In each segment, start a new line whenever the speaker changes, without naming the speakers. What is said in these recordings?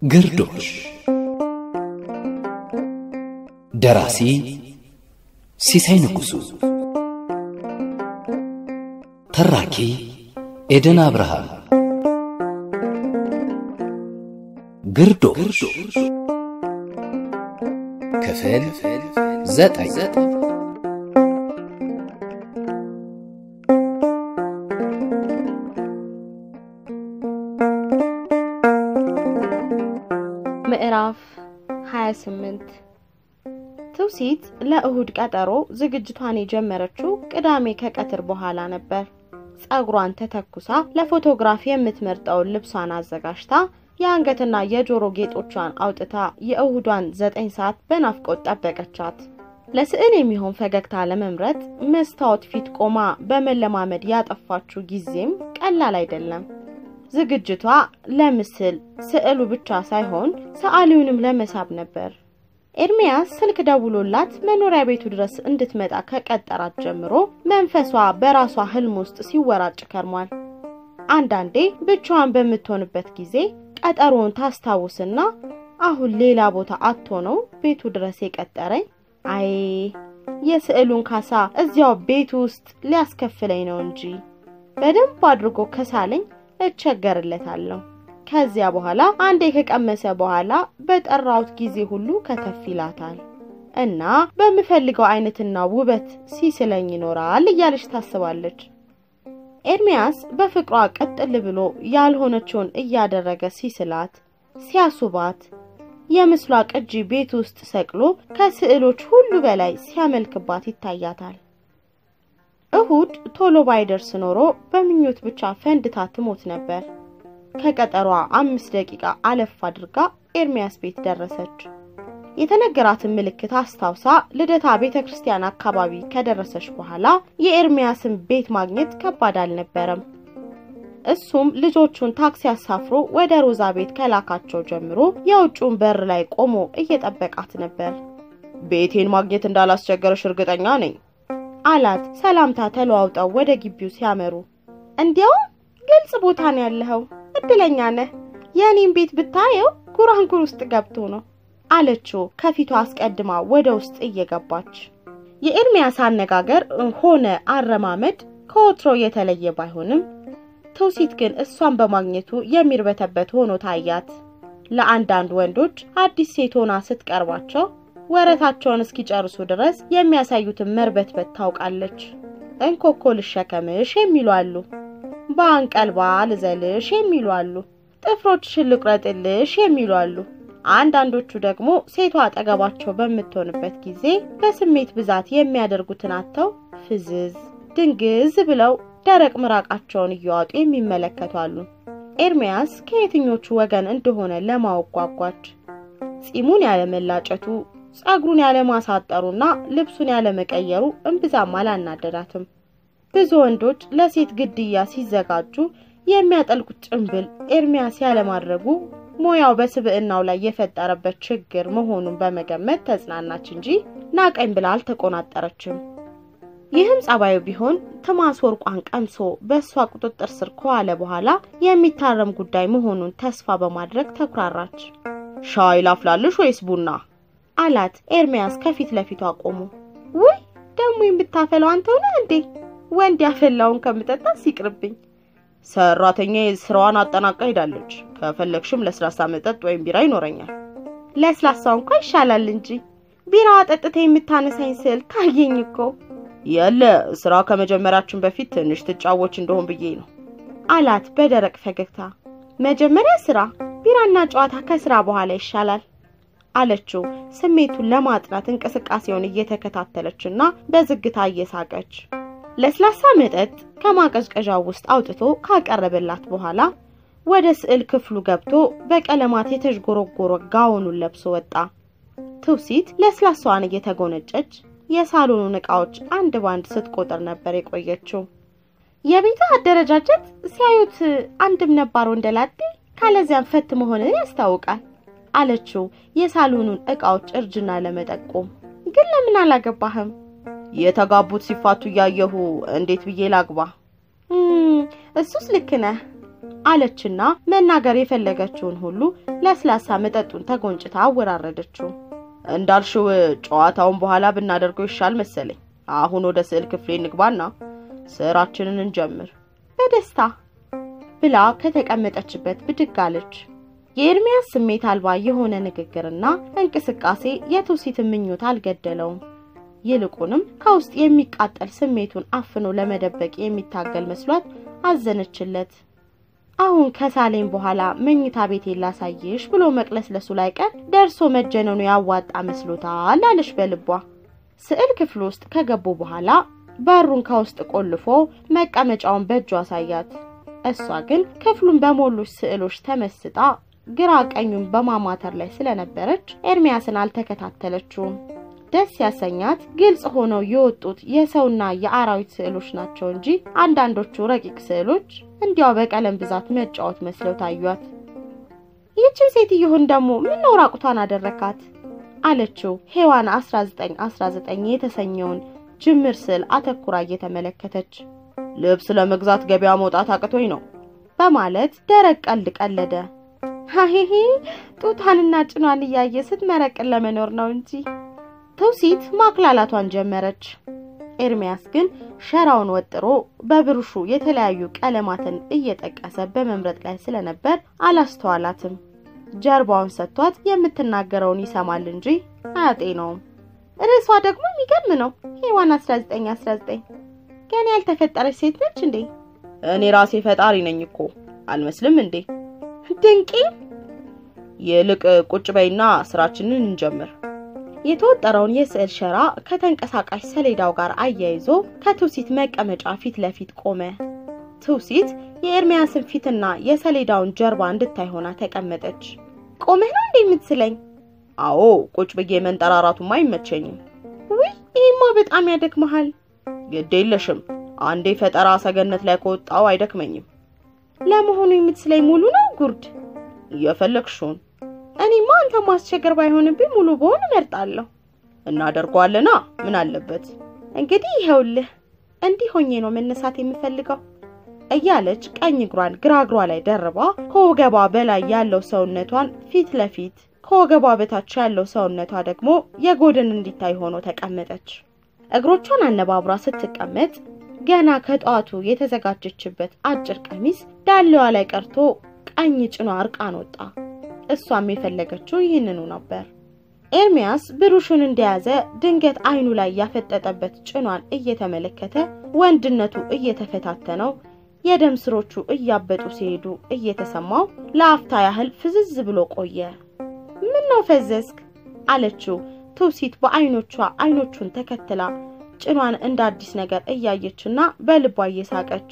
ግርዶሽ ደራሲ ሲሳይ ንጉሡ ተራኪ ኤደን አብርሃም ግርዶሽ ክፍል ዘጠኝ
ምዕራፍ 28 ትውሲት ለእሁድ ቀጠሮ ዝግጅቷን የጀመረችው ቅዳሜ ከቀትር በኋላ ነበር። ጸጉሯን ተተኩሳ ለፎቶግራፍ የምትመርጠውን ልብሷን አዘጋጅታ የአንገትና የጆሮ ጌጦቿን አውጥታ የእሁዷን ዘጠኝ ሰዓት በናፍቆት ጠበቀቻት። ለስዕል የሚሆን ፈገግታ ለመምረጥ መስታወት ፊት ቆማ በመለማመድ ያጠፋችው ጊዜም ቀላል አይደለም። ዝግጅቷ ለምስል ስዕሉ ብቻ ሳይሆን ሰዓሊውንም ለመሳብ ነበር። ኤርሚያስ ስልክ ደውሎላት መኖሪያ ቤቱ ድረስ እንድትመጣ ከቀጠራት ጀምሮ መንፈሷ በራሷ ህልም ውስጥ ሲወራጭ ከርሟል። አንዳንዴ ብቻዋን በምትሆንበት ጊዜ ቀጠሮውን ታስታውስና አሁን ሌላ ቦታ አቶ ነው ቤቱ ድረስ የቀጠረኝ፣ አይ የስዕሉን ካሳ እዚያው ቤቱ ውስጥ ሊያስከፍለኝ ነው እንጂ በደንብ አድርጎ ከሳለኝ እቸገርለታለሁ። ከዚያ በኋላ አንዴ ከቀመሰ በኋላ በጠራውት ጊዜ ሁሉ ከተፍ ይላታል እና በምፈልገው አይነትና ውበት ሲስለኝ ይኖራል እያለች ታስባለች። ኤርሚያስ በፍቅሯ ቀጥል ብሎ ያልሆነችውን እያደረገ ሲስላት፣ ሲያሱባት የምስሏ ቅጂ ቤት ውስጥ ሰቅሎ ከስዕሎች ሁሉ በላይ ሲያመልክባት ይታያታል። እሁድ ቶሎ ባይደርስ ኖሮ በምኞት ብቻ ፈንድታ ትሞት ነበር። ከቀጠሯ አምስት ደቂቃ አለፍ አድርጋ ኤርሚያስ ቤት ደረሰች። የተነገራትን ምልክት አስታውሳ ልደታ ቤተ ክርስቲያን አካባቢ ከደረሰች በኋላ የኤርሚያስን ቤት ማግኘት ከባድ አልነበረም። እሱም ልጆቹን ታክሲ አሳፍሮ ወደ ሮዛ ቤት ከላካቸው ጀምሮ የውጭውን በር ላይ ቆሞ እየጠበቃት ነበር።
ቤቴን ማግኘት እንዳላስቸገረሽ እርግጠኛ ነኝ
አላት። ሰላምታ ተለዋውጠው ወደ ግቢው ሲያመሩ፣ እንዲያውም ግልጽ ቦታ ነው ያለኸው፣ እድለኛ ነህ። የእኔም ቤት ብታየው ጉራንጉር ውስጥ ገብቶ ነው አለችው ከፊቷ አስቀድማ ወደ ውስጥ እየገባች። የኤርሚያስ አነጋገር ሆነ አረማመድ ከወትሮ የተለየ ባይሆንም ትውሲት ግን እሷን በማግኘቱ የሚርበተበት ሆኖ ታያት። ለአንዳንድ ወንዶች አዲስ ሴት ሆና ስትቀርባቸው ወረታቸውን እስኪጨርሱ ድረስ የሚያሳዩትን መርበትበት ታውቃለች። እንኮኮ ልሸከምሽ የሚሉ አሉ። በአንቀልባ ልዘልሽ የሚሉ አሉ። ጥፍሮችሽን ልቁረጥልሽ የሚሉ አሉ። አንዳንዶቹ ደግሞ ሴቷ አጠገባቸው በምትሆንበት ጊዜ በስሜት ብዛት የሚያደርጉትን አጥተው ፍዝዝ ድንግዝ ብለው ደረቅ ምራቃቸውን እየዋጡ የሚመለከቱ አሉ። ኤርሚያስ ከየትኞቹ ወገን እንደሆነ ለማወቅ ጓጓች። ጺሙን ያለመላጨቱ፣ ጸጉሩን ያለማሳጠሩና ልብሱን ያለመቀየሩ እምብዛም አላናደዳትም። ብዙ ወንዶች ለሴት ግድያ ሲዘጋጁ የሚያጠልቁት ጭንብል ኤርሚያስ ያለማድረጉ ሙያው በስብዕናው ላይ የፈጠረበት ችግር መሆኑን በመገመት ተጽናናች እንጂ ናቀኝ ብላ አልተቆናጠረችም። ይህም ጸባዩ ቢሆን ትማስ ወርቋን ቀምሶ በእሷ ቁጥጥር ስር ከዋለ በኋላ የሚታረም ጉዳይ መሆኑን ተስፋ በማድረግ ተኩራራች።
ሻይ ላፍላልሽ ወይስ ቡና
አላት ኤርሚያስ ከፊት ለፊቷ ቆሞ። ውይ ደግሞ የምታፈለው አንተው ነህ እንዴ? ወንድ ያፈላውን ከምጠጣ ሲቅርብኝ።
ሰራተኛ ስራዋን አጠናቃ ሄዳለች። ከፈለግሽም ለስላሳ መጠጥ ወይም ቢራ ይኖረኛል።
ለስላሳው እንኳ ይሻላል እንጂ ቢራዋ ጠጥተ የምታነሳኝ ስል ታየኝ እኮ።
የለ ስራ ከመጀመራችን በፊት ትንሽ ትጫወች እንደሆን ብዬ ነው
አላት በደረቅ ፈገግታ። መጀመሪያ ስራ፣ ቢራና ጨዋታ ከስራ በኋላ ይሻላል አለችው ስሜቱን ለማጥናት እንቅስቃሴውን እየተከታተለችና በዝግታ እየሳቀች። ለስላሳ መጠጥ ከማቀዝቀዣው ውስጥ አውጥቶ ካቀረበላት በኋላ ወደ ስዕል ክፍሉ ገብቶ በቀለማት የተዥጎረጎረ ጋውኑን ለብሶ ወጣ። ትውሲት ለስላሳዋን እየተጎነጨች የሳሎኑን ዕቃዎች አንድ ባንድ ስትቆጥር ነበር የቆየችው። የቤቱ አደረጃጀት ሲያዩት አንድም ነባር ወንደላጤ ካለዚያም ፈት መሆንን ያስታውቃል አለችው የሳሎኑን ዕቃዎች እርጅና ለመጠቆም። ግን ለምን አላገባህም?
የተጋቡት ሲፋቱ እያየሁ እንዴት ብዬ ላግባ?
እሱስ ልክ ነህ። አለችና መናገር የፈለገችውን ሁሉ ለስላሳ መጠጡን ተጎንጭታ አወራረደችው።
እንዳልሽው ጨዋታውን በኋላ ብናደርገው ይሻል መሰለኝ። አሁን ወደ ስዕል ክፍሌ እንግባና ስራችንን እንጀምር።
በደስታ ብላ ከተቀመጠችበት ብድግ አለች። የኤርሚያስ ስሜት አልባ የሆነ ንግግርና እንቅስቃሴ የትውሲትን ምኞት አልገደለውም። ይልቁንም ከውስጥ የሚቃጠል ስሜቱን አፍኖ ለመደበቅ የሚታገል መስሏት አዘነችለት። አሁን ከሳሌም በኋላ መኝታ ቤቴን ላሳይሽ ብሎ መቅለስለሱ ላይ ቀር ደርሶ መጀነኑ ያዋጣ መስሎታል አለች በልቧ። ስዕል ክፍል ውስጥ ከገቡ በኋላ በሩን ከውስጥ ቆልፎ መቀመጫውን በእጁ አሳያት። እሷ ግን ክፍሉን በሞሉት ስዕሎች ተመስጣ ግራ ቀኙን በማማተር ላይ ስለነበረች ኤርሚያስን አልተከታተለችውም። ደስ ያሰኛት ግልጽ ሆነው የወጡት የሰውና የአራዊት ስዕሎች ናቸው እንጂ አንዳንዶቹ ረቂቅ ስዕሎች እንዲያው በቀለም ብዛት መጫወት መስለው ታዩት። ይህችን ሴትዮህን ደግሞ ምነው ራቁቷን አደረካት? አለችው ሔዋን 1919 የተሰኘውን ጅምር ስዕል አተኩራ እየተመለከተች
ልብስ ለመግዛት ገበያ መውጣት አቅቶኝ ነው
በማለት ደረቅ ቀልድ ቀለደ። ሀሄሄ ጡቷንና ጭኗን እያየ ስትመረቅን ለመኖር ነው እንጂ ትውሲት ማክላላቷን ጀመረች። ኤርሚያስ ግን ሸራውን ወጥሮ በብሩሹ የተለያዩ ቀለማትን እየጠቀሰ በመምረጥ ላይ ስለነበር አላስተዋላትም። ጀርባውን ሰጥቷት የምትናገረውን ይሰማል እንጂ አያጤነውም። ርዕሷ ደግሞ የሚገርም ነው። ሔዋን 1919 ገና ያልተፈጠረች ሴት ነች እንዴ?
እኔ ራሴ ፈጣሪ ነኝ እኮ አልመስልም እንዴ?
ድንቂ።
ይልቅ ቁጭ በይና ስራችንን እንጀምር።
የተወጠረውን የስዕል ሸራ ከተንቀሳቃሽ ሰሌዳው ጋር አያይዞ ከትውሲት መቀመጫ ፊት ለፊት ቆመ። ትውሲት የኤርሚያስን ፊትና የሰሌዳውን ጀርባ እንድታይ ሆና ተቀመጠች። ቆመህ ነው እንዴ የምትስለኝ?
አዎ ቁጭ ብዬ መንጠራራቱማ አይመቸኝም።
ውይ ይህማ በጣም ያደክመሃል።
ግድ የለሽም አንዴ ፈጠራ ሰገነት ላይ ከወጣው አይደክመኝም።
ለመሆኑ የምትስለኝ ሙሉ ነው ጉርድ?
እየፈለግሽውን
እኔማ አንተ ማስቸገር ባይሆንብኝ ሙሉ በሆን እመርጣለሁ።
እናደርገዋለና ምን አለበት?
እንግዲህ ይኸውልህ እንዲህ ሆኜ ነው መነሳት የምፈልገው እያለች ቀኝ እግሯን ግራ እግሯ ላይ ደርባ ከወገቧ በላይ ያለው ሰውነቷን ፊት ለፊት ከወገቧ በታች ያለው ሰውነቷ ደግሞ የጎድን እንዲታይ ሆኖ ተቀመጠች። እግሮቿን አነባብራ ስትቀመጥ ገና ከጠዋቱ የተዘጋጀችበት አጭር ቀሚስ ዳሌዋ ላይ ቀርቶ ቀኝ ጭኗ እርቃን ወጣ። እሷም የፈለገችው ይህንኑ ነበር። ኤርሚያስ ብሩሹን እንደያዘ ድንገት አይኑ ላይ ያፈጠጠበት ጭኗን እየተመለከተ ወንድነቱ እየተፈታተነው የደም ስሮቹ እያበጡ ሲሄዱ እየተሰማው ለአፍታ ያህል ፍዝዝ ብሎ ቆየ። ምን ነው ፈዘዝክ? አለችው ትውሲት በአይኖቿ አይኖቹን ተከትላ ጭኗን እንደ አዲስ ነገር እያየችና በልቧ እየሳቀች።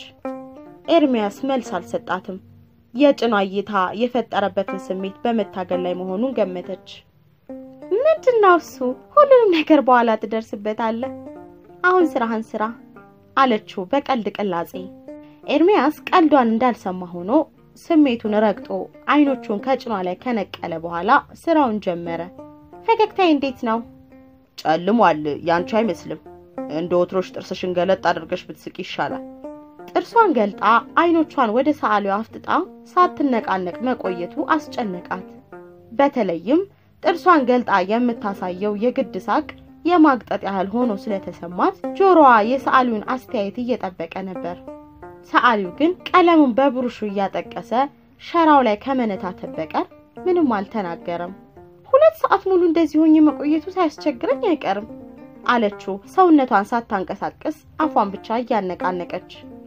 ኤርሚያስ መልስ አልሰጣትም። የጭኗ እይታ የፈጠረበትን ስሜት በመታገል ላይ መሆኑን ገመተች። ምንድነው እሱ? ሁሉንም ነገር በኋላ ትደርስበታለህ። አሁን ስራህን ስራ አለችው በቀልድ ቅላጼ። ኤርሚያስ ቀልዷን እንዳልሰማ ሆኖ ስሜቱን ረግጦ አይኖቹን ከጭኗ ላይ ከነቀለ በኋላ ስራውን ጀመረ። ፈገግታዬ እንዴት ነው?
ጨልሟል። ያንቺ አይመስልም። እንደ ወትሮሽ ጥርስሽን ገለጥ አድርገሽ ብትስቂ ይሻላል።
ጥርሷን ገልጣ አይኖቿን ወደ ሰዓሊዋ አፍጥጣ ሳትነቃነቅ መቆየቱ አስጨነቃት። በተለይም ጥርሷን ገልጣ የምታሳየው የግድ ሳቅ የማግጠጥ ያህል ሆኖ ስለተሰማት ጆሮዋ የሰዓሊውን አስተያየት እየጠበቀ ነበር። ሰዓሊው ግን ቀለሙን በብሩሹ እያጠቀሰ ሸራው ላይ ከመነታተት በቀር ምንም አልተናገረም። ሁለት ሰዓት ሙሉ እንደዚህ ሆኜ መቆየቱ ሳያስቸግረኝ አይቀርም አለችው ሰውነቷን ሳታንቀሳቅስ አፏን ብቻ እያነቃነቀች።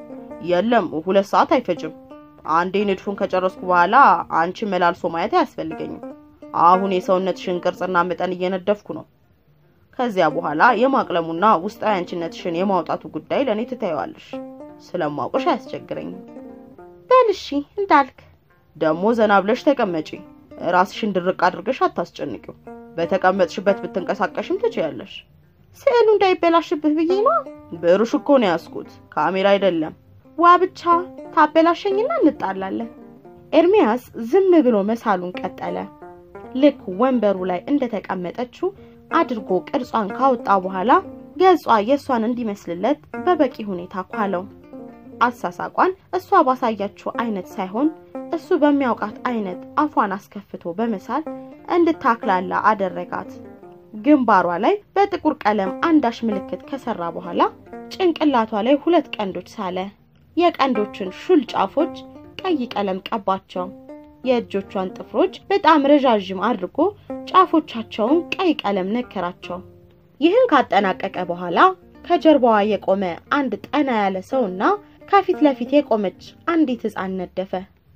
የለም ሁለት ሰዓት አይፈጅም። አንዴ ንድፉን ከጨረስኩ በኋላ አንቺ መላልሶ ማየት አያስፈልገኝም። አሁን የሰውነትሽን ቅርጽና መጠን እየነደፍኩ ነው። ከዚያ በኋላ የማቅለሙና ውስጣዊ አንቺነትሽን የማውጣቱ ጉዳይ ለእኔ ትታየዋለሽ። ስለማውቅሽ አያስቸግረኝም።
በል እሺ እንዳልክ።
ደግሞ ዘና ብለሽ ተቀመጪ። ራስሽን ድርቅ አድርገሽ አታስጨንቂው። በተቀመጥሽበት ብትንቀሳቀሽም ትችያለሽ።
ስዕሉ እንዳይበላሽብህ ብዬ ነው።
ብሩሽ እኮ ነው ያዝኩት፣ ካሜራ አይደለም።
ዋ ብቻ ታበላሸኝና እንጣላለን። ኤርሚያስ ዝም ብሎ መሳሉን ቀጠለ። ልክ ወንበሩ ላይ እንደተቀመጠችው አድርጎ ቅርጿን ካወጣ በኋላ ገጿ የእሷን እንዲመስልለት በበቂ ሁኔታ ኳለው። አሳሳቋን እሷ ባሳያችው አይነት ሳይሆን እሱ በሚያውቃት አይነት አፏን አስከፍቶ በመሳል እንድታክላላ አደረጋት። ግንባሯ ላይ በጥቁር ቀለም አንዳች ምልክት ከሰራ በኋላ ጭንቅላቷ ላይ ሁለት ቀንዶች ሳለ። የቀንዶችን ሹል ጫፎች ቀይ ቀለም ቀባቸው። የእጆቿን ጥፍሮች በጣም ረዣዥም አድርጎ ጫፎቻቸውን ቀይ ቀለም ነከራቸው። ይህን ካጠናቀቀ በኋላ ከጀርባዋ የቆመ አንድ ጠና ያለ ሰውና ከፊት ለፊት የቆመች አንዲት ሕፃን ነደፈ።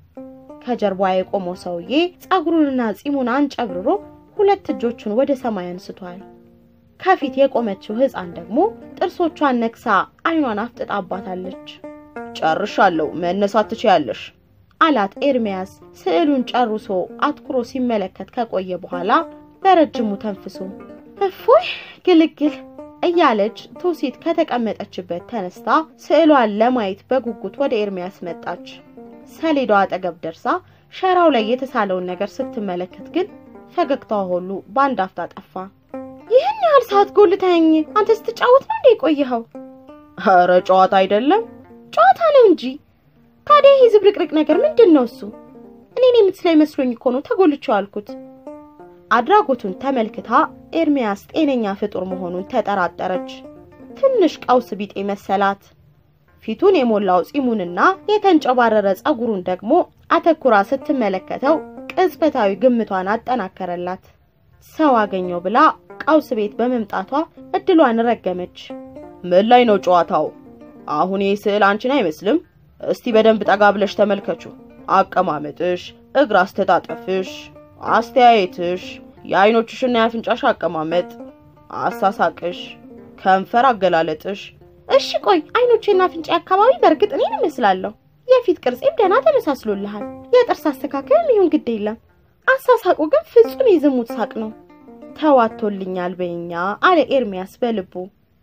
ከጀርባዋ የቆመው ሰውዬ ጸጉሩንና ጺሙን አንጨብርሮ ሁለት እጆቹን ወደ ሰማይ አንስቷል። ከፊት የቆመችው ሕፃን ደግሞ ጥርሶቿን ነክሳ አይኗን አፍጥጣባታለች።
ጨርሻለሁ፣ መነሳት ትችያለሽ
አላት ኤርሚያስ ስዕሉን ጨርሶ አትኩሮ ሲመለከት ከቆየ በኋላ በረጅሙ ተንፍሶ እፎይ ግልግል እያለች ትውሲት ከተቀመጠችበት ተነስታ ስዕሏን ለማየት በጉጉት ወደ ኤርሚያስ መጣች። ሰሌዳው አጠገብ ደርሳ ሸራው ላይ የተሳለውን ነገር ስትመለከት ግን ፈገግታዋ ሁሉ በአንድ አፍታ ጠፋ። ይህን ያህል ሰዓት ጎልተኸኝ አንተ ስትጫወት ነው እንዴ የቆየኸው?
ኧረ ጨዋታ አይደለም
ጨዋታ ነው እንጂ። ታዲያ ይህ ዝብርቅርቅ ነገር ምንድን ነው? እሱ እኔን የምትስለኝ መስሎኝ እኮ ነው ተጎልቼው አልኩት። አድራጎቱን ተመልክታ ኤርሚያስ ጤነኛ ፍጡር መሆኑን ተጠራጠረች። ትንሽ ቀውስ ቢጤ መሰላት። ፊቱን የሞላው ጺሙንና የተንጨባረረ ጸጉሩን ደግሞ አተኩራ ስትመለከተው ቅጽበታዊ ግምቷን አጠናከረላት። ሰው አገኘው ብላ ቀውስ ቤት በመምጣቷ እድሏን ረገመች።
ምን ላይ ነው ጨዋታው? አሁን ይህ ስዕል አንቺን አይመስልም? እስቲ በደንብ ጠጋ ብለሽ ተመልከቹ። አቀማመጥሽ፣ እግር አስተጣጠፍሽ፣ አስተያየትሽ፣ የአይኖችሽና የአፍንጫሽ አቀማመጥ፣ አሳሳቅሽ፣ ከንፈር አገላለጥሽ።
እሺ ቆይ አይኖቼና አፍንጫ አካባቢ በእርግጥ እኔን እመስላለሁ። የፊት ቅርጼም ደህና ተመሳስሎልሃል። የጥርስ አስተካከልም ይሁን ግድ የለም። አሳሳቁ ግን ፍጹም የዝሙት ሳቅ ነው። ተዋቶልኛል በኛ አለ ኤርሚያስ በልቡ።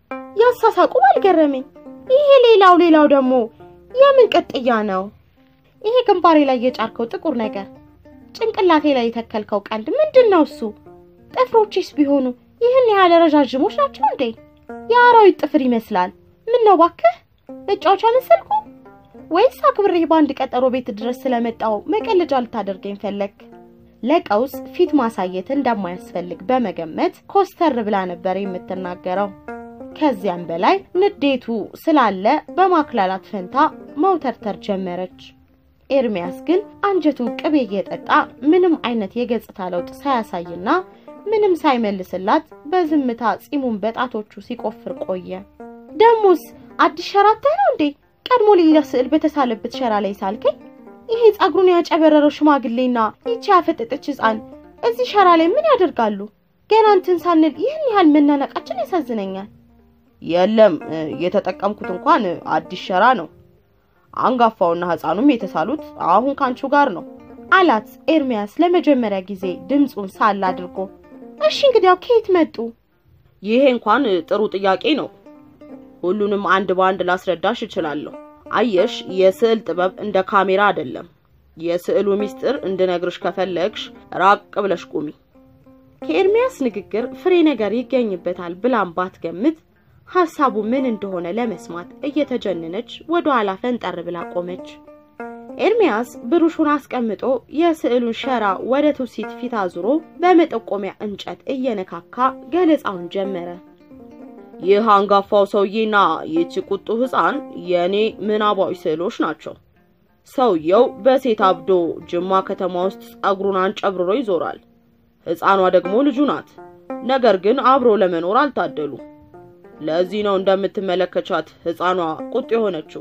ያሳሳቁ አልገረመኝ። ይሄ ሌላው ሌላው ደግሞ የምን ቅጥያ ነው? ይሄ ግንባሬ ላይ የጫርከው ጥቁር ነገር፣ ጭንቅላቴ ላይ የተከልከው ቀንድ ምንድን ነው እሱ? ጥፍሮችስ ቢሆኑ ይህን ያህል ረዣዥሞች ናቸው እንዴ? የአራዊት ጥፍር ይመስላል። ምን ነው ባክህ መጫወቻ መሰልኩ? ወይስ አክብሬህ በአንድ ቀጠሮ ቤት ድረስ ስለመጣው መቀለጃ ልታደርገኝ ፈለግ? ለቀውስ ፊት ማሳየት እንደማያስፈልግ በመገመት ኮስተር ብላ ነበር የምትናገረው። ከዚያም በላይ ንዴቱ ስላለ በማክላላት ፈንታ መውተርተር ጀመረች። ኤርሚያስ ግን አንጀቱ ቅቤ እየጠጣ ምንም አይነት የገጽታ ለውጥ ሳያሳይና ምንም ሳይመልስላት በዝምታ ጺሙን በጣቶቹ ሲቆፍር ቆየ። ደሞስ አዲስ ሸራ አተህ ነው እንዴ? ቀድሞ ሌላ ስዕል በተሳለበት ሸራ ላይ ሳልከኝ? ይሄ ጸጉሩን ያጨበረረው ሽማግሌና ይቺ ያፈጠጠች ሕፃን እዚህ ሸራ ላይ ምን ያደርጋሉ? ገና እንትን ሳንል ይህን ያህል መናነቃችን ያሳዝነኛል።
የለም የተጠቀምኩት እንኳን አዲስ ሸራ ነው። አንጋፋውና ሕፃኑም የተሳሉት አሁን ካንቺው ጋር ነው
አላት ኤርሚያስ ለመጀመሪያ ጊዜ ድምፁን ሳል አድርጎ። እሺ እንግዲያው ከየት መጡ?
ይሄ እንኳን ጥሩ ጥያቄ ነው። ሁሉንም አንድ በአንድ ላስረዳሽ እችላለሁ። አየሽ፣ የስዕል ጥበብ እንደ ካሜራ አይደለም። የስዕሉ ምስጢር እንድነግርሽ ከፈለግሽ ራቅ ብለሽ ቁሚ።
ከኤርሚያስ ንግግር ፍሬ ነገር ይገኝበታል ብላም ባትገምት ሐሳቡ ምን እንደሆነ ለመስማት እየተጀነነች ወደ ኋላ ፈንጠር ብላ ቆመች። ኤርሚያስ ብሩሹን አስቀምጦ የስዕሉን ሸራ ወደ ትውሲት ፊት አዙሮ በመጠቆሚያ እንጨት እየነካካ ገለጻውን ጀመረ።
ይህ አንጋፋው ሰውዬና ይህች ቁጡ ሕፃን የእኔ ምናባዊ ስዕሎች ናቸው። ሰውየው በሴት አብዶ ጅማ ከተማ ውስጥ ጸጉሩን አንጨብርሮ ይዞራል። ሕፃኗ ደግሞ ልጁ ናት። ነገር ግን አብሮ ለመኖር አልታደሉ። ለዚህ ነው እንደምትመለከቻት ሕፃኗ ቁጡ የሆነችው።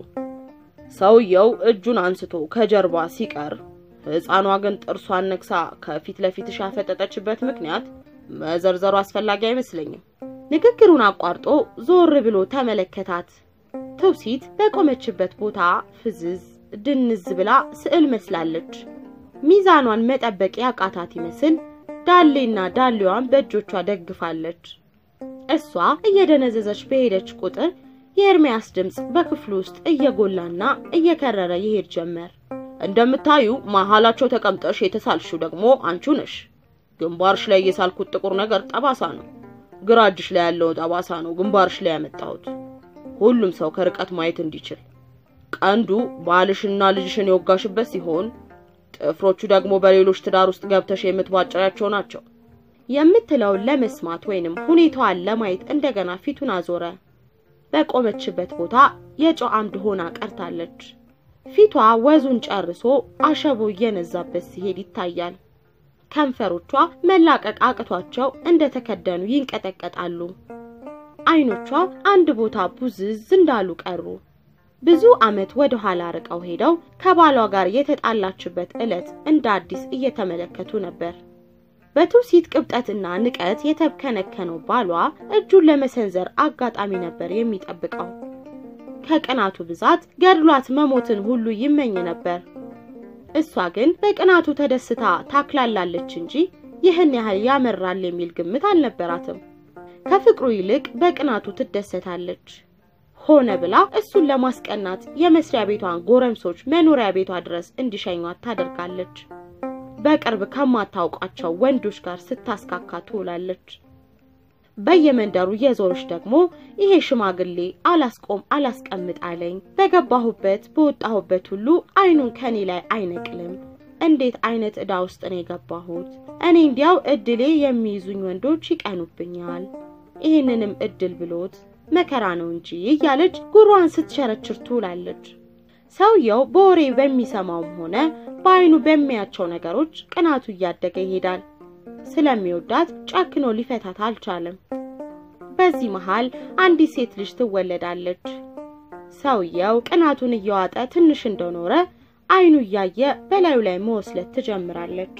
ሰውየው እጁን አንስቶ ከጀርባ ሲቀር፣ ሕፃኗ ግን ጥርሷን ነክሳ ከፊት ለፊትሽ ያፈጠጠችበት ምክንያት መዘርዘሩ አስፈላጊ አይመስለኝም።
ንግግሩን አቋርጦ ዞር ብሎ ተመለከታት። ትውሲት በቆመችበት ቦታ ፍዝዝ ድንዝ ብላ ስዕል መስላለች። ሚዛኗን መጠበቅ ያቃታት ይመስል ዳሌና ዳሌዋን በእጆቿ ደግፋለች። እሷ እየደነዘዘች በሄደች ቁጥር የኤርሚያስ ድምፅ በክፍሉ ውስጥ እየጎላና እየከረረ ይሄድ ጀመር።
እንደምታዩ መሀላቸው ተቀምጠሽ የተሳልሽው ደግሞ አንቺው ነሽ። ግንባርሽ ላይ የሳልኩት ጥቁር ነገር ጠባሳ ነው። ግራ እጅሽ ላይ ያለው ጠባሳ ነው ግንባርሽ ላይ ያመጣሁት፣ ሁሉም ሰው ከርቀት ማየት እንዲችል። ቀንዱ ባልሽና ልጅሽን የወጋሽበት ሲሆን ጥፍሮቹ ደግሞ በሌሎች ትዳር ውስጥ ገብተሽ የምትቧጭሪያቸው ናቸው
የምትለውን ለመስማት ወይንም ሁኔታዋን ለማየት እንደገና ፊቱን አዞረ። በቆመችበት ቦታ የጨው አምድ ሆና ቀርታለች። ፊቷ ወዙን ጨርሶ አሸቦ እየነዛበት ሲሄድ ይታያል። ከንፈሮቿ መላቀቅ አቅቷቸው እንደተከደኑ ይንቀጠቀጣሉ። አይኖቿ አንድ ቦታ ቡዝዝ እንዳሉ ቀሩ። ብዙ ዓመት ወደ ኋላ ርቀው ሄደው ከባሏ ጋር የተጣላችበት ዕለት እንደ አዲስ እየተመለከቱ ነበር። በትውሲት ቅብጠትና ንቀት የተብከነከነው ባሏ እጁን ለመሰንዘር አጋጣሚ ነበር የሚጠብቀው። ከቅናቱ ብዛት ገድሏት መሞትን ሁሉ ይመኝ ነበር። እሷ ግን በቅናቱ ተደስታ ታክላላለች እንጂ ይህን ያህል ያመራል የሚል ግምት አልነበራትም። ከፍቅሩ ይልቅ በቅናቱ ትደሰታለች። ሆነ ብላ እሱን ለማስቀናት የመስሪያ ቤቷን ጎረምሶች መኖሪያ ቤቷ ድረስ እንዲሸኟት ታደርጋለች። በቅርብ ከማታውቃቸው ወንዶች ጋር ስታስካካ ትውላለች። በየመንደሩ የዞረች ደግሞ ይሄ ሽማግሌ አላስቆም አላስቀምጥ አለኝ፣ በገባሁበት በወጣሁበት ሁሉ አይኑን ከኔ ላይ አይነቅልም። እንዴት አይነት ዕዳ ውስጥ ነው የገባሁት? እኔ እንዲያው እድሌ የሚይዙኝ ወንዶች ይቀኑብኛል። ይህንንም እድል ብሎት መከራ ነው እንጂ እያለች ጉሯን ስትሸረችር ትውላለች። ሰውየው በወሬ በሚሰማውም ሆነ በአይኑ በሚያቸው ነገሮች ቅናቱ እያደገ ይሄዳል። ስለሚወዳት ጨክኖ ሊፈታት አልቻለም። በዚህ መሃል አንዲት ሴት ልጅ ትወለዳለች። ሰውየው ቅናቱን እየዋጠ ትንሽ እንደኖረ አይኑ እያየ በላዩ ላይ መወስለት ትጀምራለች።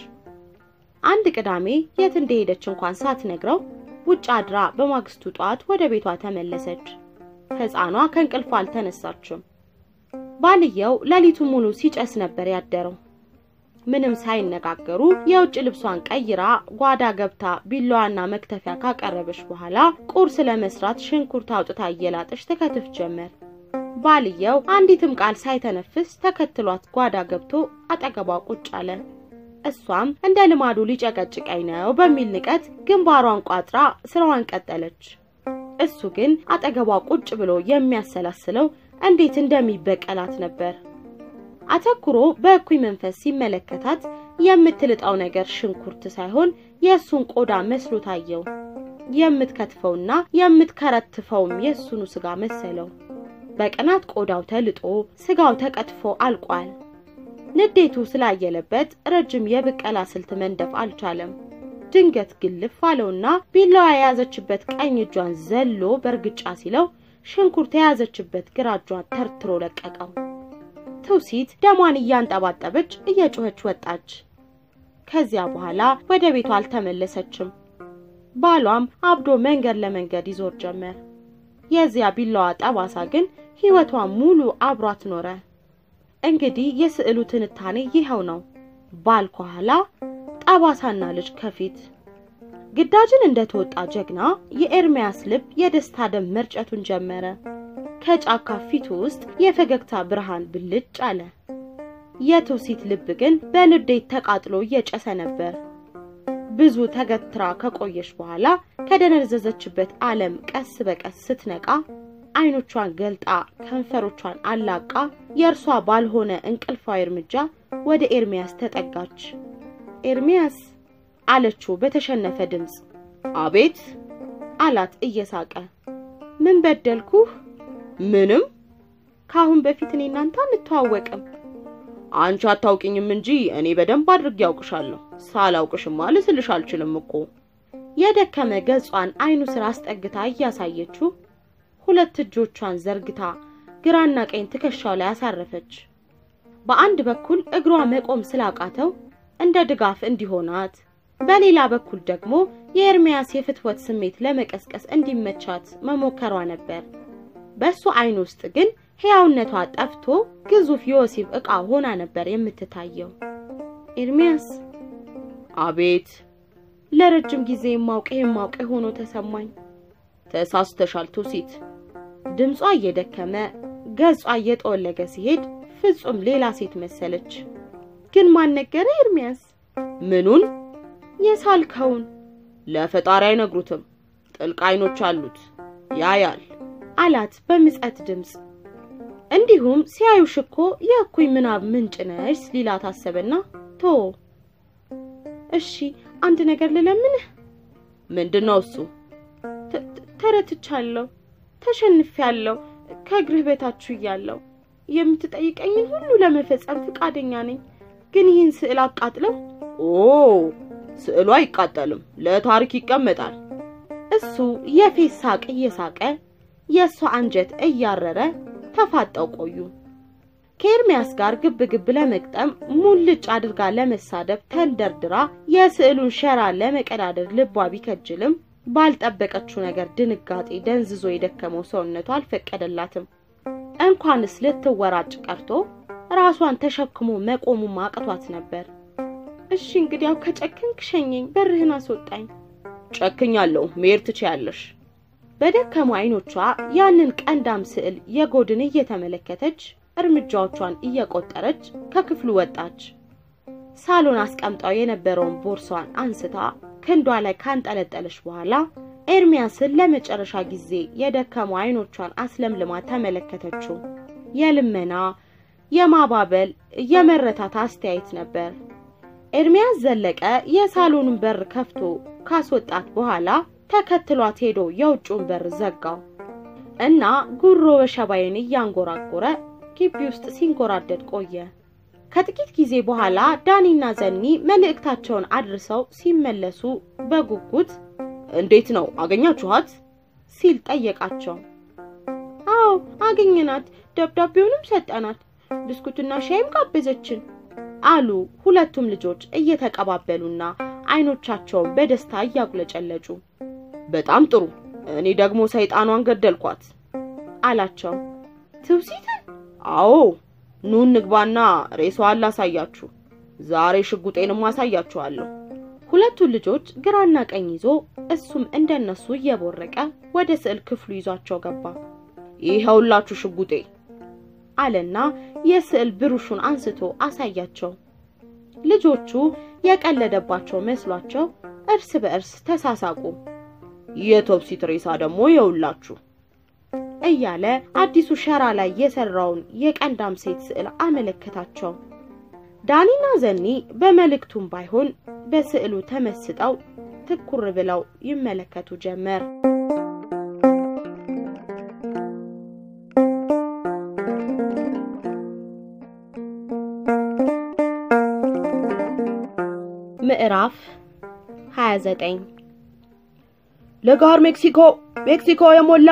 አንድ ቅዳሜ የት እንደሄደች እንኳን ሳትነግረው ውጭ አድራ በማግስቱ ጠዋት ወደ ቤቷ ተመለሰች። ሕፃኗ ከእንቅልፏ አልተነሳችም። ባልየው ሌሊቱን ሙሉ ሲጨስ ነበር ያደረው። ምንም ሳይነጋገሩ የውጭ ልብሷን ቀይራ ጓዳ ገብታ ቢላዋና መክተፊያ ካቀረበች በኋላ ቁርስ ለመስራት ሽንኩርት አውጥታ እየላጠች ትከትፍ ጀመር። ባልየው አንዲትም ቃል ሳይተነፍስ ተከትሏት ጓዳ ገብቶ አጠገቧ ቁጭ አለ። እሷም እንደ ልማዱ ሊጨቀጭቀኝ ነው በሚል ንቀት ግንባሯን ቋጥራ ስራዋን ቀጠለች። እሱ ግን አጠገቧ ቁጭ ብሎ የሚያሰላስለው እንዴት እንደሚበቀላት ነበር። አተኩሮ በእኩይ መንፈስ ሲመለከታት የምትልጣው ነገር ሽንኩርት ሳይሆን የእሱን ቆዳ መስሎ ታየው። የምትከትፈውና የምትከረትፈውም የእሱኑ ስጋ መሰለው። በቅናት ቆዳው ተልጦ ስጋው ተቀጥፎ አልቋል። ንዴቱ ስላየለበት ረጅም የብቀላ ስልት መንደፍ አልቻለም። ድንገት ግልፍ አለውና ቢላዋ የያዘችበት ቀኝ እጇን ዘሎ በእርግጫ ሲለው ሽንኩርት የያዘችበት ግራ እጇን ተርትሮ ለቀቀው። ትውሲት ደሟን እያንጠባጠበች እየጮኸች ወጣች። ከዚያ በኋላ ወደ ቤቷ አልተመለሰችም። ባሏም አብዶ መንገድ ለመንገድ ይዞር ጀመር። የዚያ ቢላዋ ጠባሳ ግን ሕይወቷን ሙሉ አብሯት ኖረ። እንግዲህ የስዕሉ ትንታኔ ይኸው ነው። ባል ከኋላ፣ ጠባሳና ልጅ ከፊት። ግዳጅን እንደተወጣ ጀግና የኤርሚያስ ልብ የደስታ ደም መርጨቱን ጀመረ። ከጫካ ፊቱ ውስጥ የፈገግታ ብርሃን ብልጭ አለ። የትውሲት ልብ ግን በንዴት ተቃጥሎ እየጨሰ ነበር። ብዙ ተገትራ ከቆየች በኋላ ከደነዘዘችበት ዓለም ቀስ በቀስ ስትነቃ አይኖቿን ገልጣ ከንፈሮቿን አላቃ የእርሷ ባልሆነ እንቅልፋዊ እርምጃ ወደ ኤርሚያስ ተጠጋች። ኤርሚያስ አለችው በተሸነፈ ድምፅ።
አቤት
አላት እየሳቀ። ምን በደልኩህ?
ምንም።
ከአሁን በፊት እኔ እናንተ አንተዋወቅም።
አንቺ አታውቂኝም እንጂ እኔ በደንብ አድርጌ ያውቅሻለሁ። ሳላውቅሽማ ልስልሽ አልችልም እኮ።
የደከመ ገጿን አይኑ ስር አስጠግታ እያሳየችው ሁለት እጆቿን ዘርግታ ግራና ቀኝ ትከሻው ላይ አሳረፈች። በአንድ በኩል እግሯ መቆም ስላቃተው እንደ ድጋፍ እንዲሆናት፣ በሌላ በኩል ደግሞ የኤርሚያስ የፍትወት ስሜት ለመቀስቀስ እንዲመቻት መሞከሯ ነበር። በሱ አይን ውስጥ ግን ሕያውነቷ ጠፍቶ ግዙፍ የወሲብ ዕቃ ሆና ነበር የምትታየው። ኤርሚያስ
አቤት።
ለረጅም ጊዜ የማውቅ የማውቅ ሆኖ ተሰማኝ።
ተሳስተሻል ትውሲት።
ድምጿ እየደከመ ገጿ እየጠወለገ ሲሄድ ፍጹም ሌላ ሴት መሰለች። ግን ማን ነገረ ኤርሚያስ?
ምኑን?
የሳልከውን።
ለፈጣሪ አይነግሩትም። ጥልቅ አይኖች አሉት፣ ያያል
አላት በምጸት ድምፅ። እንዲሁም ሲያዩሽ እኮ የእኩይ ምናብ ምንጭ ነሽ ሊላት አሰበና ቶ እሺ አንድ ነገር ልለምንህ።
ምንድን ነው እሱ?
ተረትቻለሁ፣ ተሸንፌያለሁ። ከእግርህ በታችሁ እያለሁ የምትጠይቀኝን ሁሉ ለመፈጸም ፈቃደኛ ነኝ። ግን ይህን ስዕል አቃጥለው።
ኦ ስዕሉ አይቃጠልም፣ ለታሪክ ይቀመጣል።
እሱ የፌስ ሳቅ እየሳቀ የእሷ አንጀት እያረረ ተፋጠው ቆዩ። ከኤርሚያስ ጋር ግብ ግብ ለመግጠም ሙልጭ አድርጋ ለመሳደብ ተንደርድራ የስዕሉን ሸራ ለመቀዳደር ልቧ ቢከጅልም ባልጠበቀችው ነገር ድንጋጤ ደንዝዞ የደከመው ሰውነቷ አልፈቀደላትም። እንኳንስ ልትወራጭ ቀርቶ ራሷን ተሸክሞ መቆሙ ማቅቷት ነበር። እሺ እንግዲያው ከጨክንክ ሸኘኝ፣ በርህን አስወጣኝ።
ጨክኛለሁ፣ መሄድ ትችያለሽ።
በደከሙ አይኖቿ ያንን ቀንዳም ስዕል የጎድን እየተመለከተች እርምጃዎቿን እየቆጠረች ከክፍሉ ወጣች። ሳሎን አስቀምጣው የነበረውን ቦርሷን አንስታ ክንዷ ላይ ካንጠለጠለች በኋላ ኤርሚያስን ለመጨረሻ ጊዜ የደከሙ አይኖቿን አስለምልማ ተመለከተችው። የልመና የማባበል የመረታት አስተያየት ነበር። ኤርሚያስ ዘለቀ የሳሎኑን በር ከፍቶ ካስወጣት በኋላ ተከትሏት ሄዶ የውጭውን በር ዘጋው እና ጉሮ በሸባይን እያንጎራጎረ ግቢ ውስጥ ሲንጎራደድ ቆየ። ከጥቂት ጊዜ በኋላ ዳኒና ዘኒ መልእክታቸውን አድርሰው ሲመለሱ በጉጉት
እንዴት ነው አገኛችኋት?
ሲል ጠየቃቸው። አዎ አገኘናት፣ ደብዳቤውንም ሰጠናት፣ ብስኩትና ሻይም ጋበዘችን አሉ ሁለቱም ልጆች እየተቀባበሉና አይኖቻቸውን በደስታ እያጉለጨለጩ።
በጣም ጥሩ፣ እኔ ደግሞ ሰይጣኗን ገደልኳት
አላቸው።
ትውሲትን? አዎ ኑ እንግባና ሬሳዋን ላሳያችሁ። ዛሬ ሽጉጤንም አሳያችኋለሁ።
ሁለቱን ልጆች ግራና ቀኝ ይዞ እሱም እንደነሱ እየቦረቀ ወደ ስዕል ክፍሉ ይዟቸው ገባ።
ይኸውላችሁ ሽጉጤ
አለና የስዕል ብሩሹን አንስቶ አሳያቸው። ልጆቹ የቀለደባቸው መስሏቸው እርስ በእርስ ተሳሳቁ።
የቶፕሲት ሬሳ ደግሞ ይኸውላችሁ
እያለ አዲሱ ሸራ ላይ የሰራውን የቀንዳም ሴት ስዕል አመለከታቸው። ዳኒና ዘኒ በመልእክቱም ባይሆን በስዕሉ ተመስጠው ትኩር ብለው ይመለከቱ ጀመር። ምዕራፍ 29
ለጋር ሜክሲኮ ሜክሲኮ የሞላ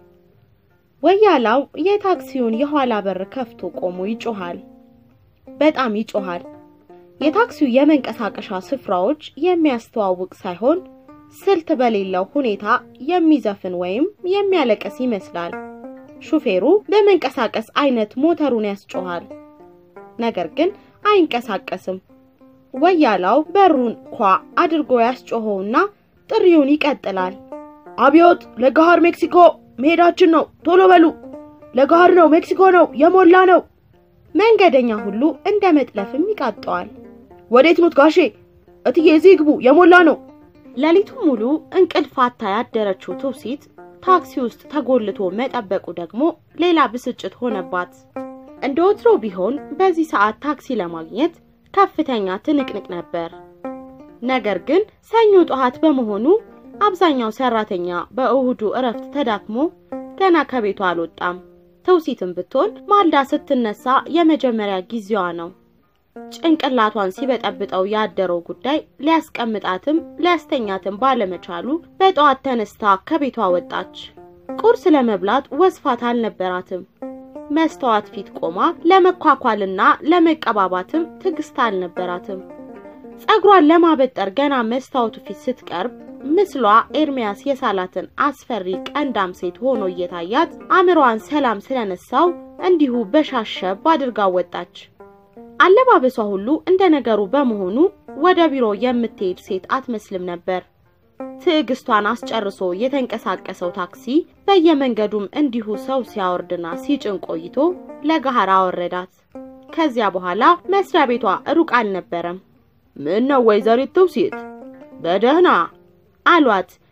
ወያላው የታክሲውን የኋላ በር ከፍቶ ቆሞ ይጮሃል። በጣም ይጮሃል። የታክሲው የመንቀሳቀሻ ስፍራዎች የሚያስተዋውቅ ሳይሆን ስልት በሌለው ሁኔታ የሚዘፍን ወይም የሚያለቅስ ይመስላል። ሹፌሩ በመንቀሳቀስ አይነት ሞተሩን ያስጮሃል፣ ነገር ግን አይንቀሳቀስም። ወያላው በሩን ኳ አድርጎ ያስጮኸውና ጥሪውን ይቀጥላል።
አብዮት ለጋር ሜክሲኮ መሄዳችን ነው፣ ቶሎ በሉ። ለጋር ነው፣ ሜክሲኮ ነው፣ የሞላ ነው።
መንገደኛ ሁሉ እንደ መጥለፍም ይቃጠዋል።
ወዴት ኖት ጋሼ? እትዬ እዚህ ግቡ፣ የሞላ ነው።
ሌሊቱን ሙሉ እንቅልፍ አታ ያደረችው ትውሲት ታክሲ ውስጥ ተጎልቶ መጠበቁ ደግሞ ሌላ ብስጭት ሆነባት። እንደ ወትሮ ቢሆን በዚህ ሰዓት ታክሲ ለማግኘት ከፍተኛ ትንቅንቅ ነበር። ነገር ግን ሰኞ ጠዋት በመሆኑ አብዛኛው ሰራተኛ በእሁዱ እረፍት ተዳክሞ ገና ከቤቷ አልወጣም። ትውሲትም ብትሆን ማልዳ ስትነሳ የመጀመሪያ ጊዜዋ ነው። ጭንቅላቷን ሲበጠብጠው ያደረው ጉዳይ ሊያስቀምጣትም ሊያስተኛትም ባለመቻሉ በጠዋት ተነስታ ከቤቷ ወጣች። ቁርስ ለመብላት ወስፋት አልነበራትም። መስተዋት ፊት ቆማ ለመኳኳልና ለመቀባባትም ትዕግስት አልነበራትም። ጸጉሯን ለማበጠር ገና መስታወቱ ፊት ስትቀርብ ምስሏ ኤርሚያስ የሳላትን አስፈሪ ቀንዳም ሴት ሆኖ እየታያት አእምሮዋን ሰላም ስለነሳው እንዲሁ በሻሸብ አድርጋ ወጣች። አለባበሷ ሁሉ እንደ ነገሩ በመሆኑ ወደ ቢሮ የምትሄድ ሴት አትመስልም ነበር። ትዕግስቷን አስጨርሶ የተንቀሳቀሰው ታክሲ በየመንገዱም እንዲሁ ሰው ሲያወርድና ሲጭን ቆይቶ ለገሃር አወረዳት። ከዚያ በኋላ መስሪያ ቤቷ ሩቅ አልነበረም።
ምን ነው ወይዘሪት ትውሲት በደህና
አሏት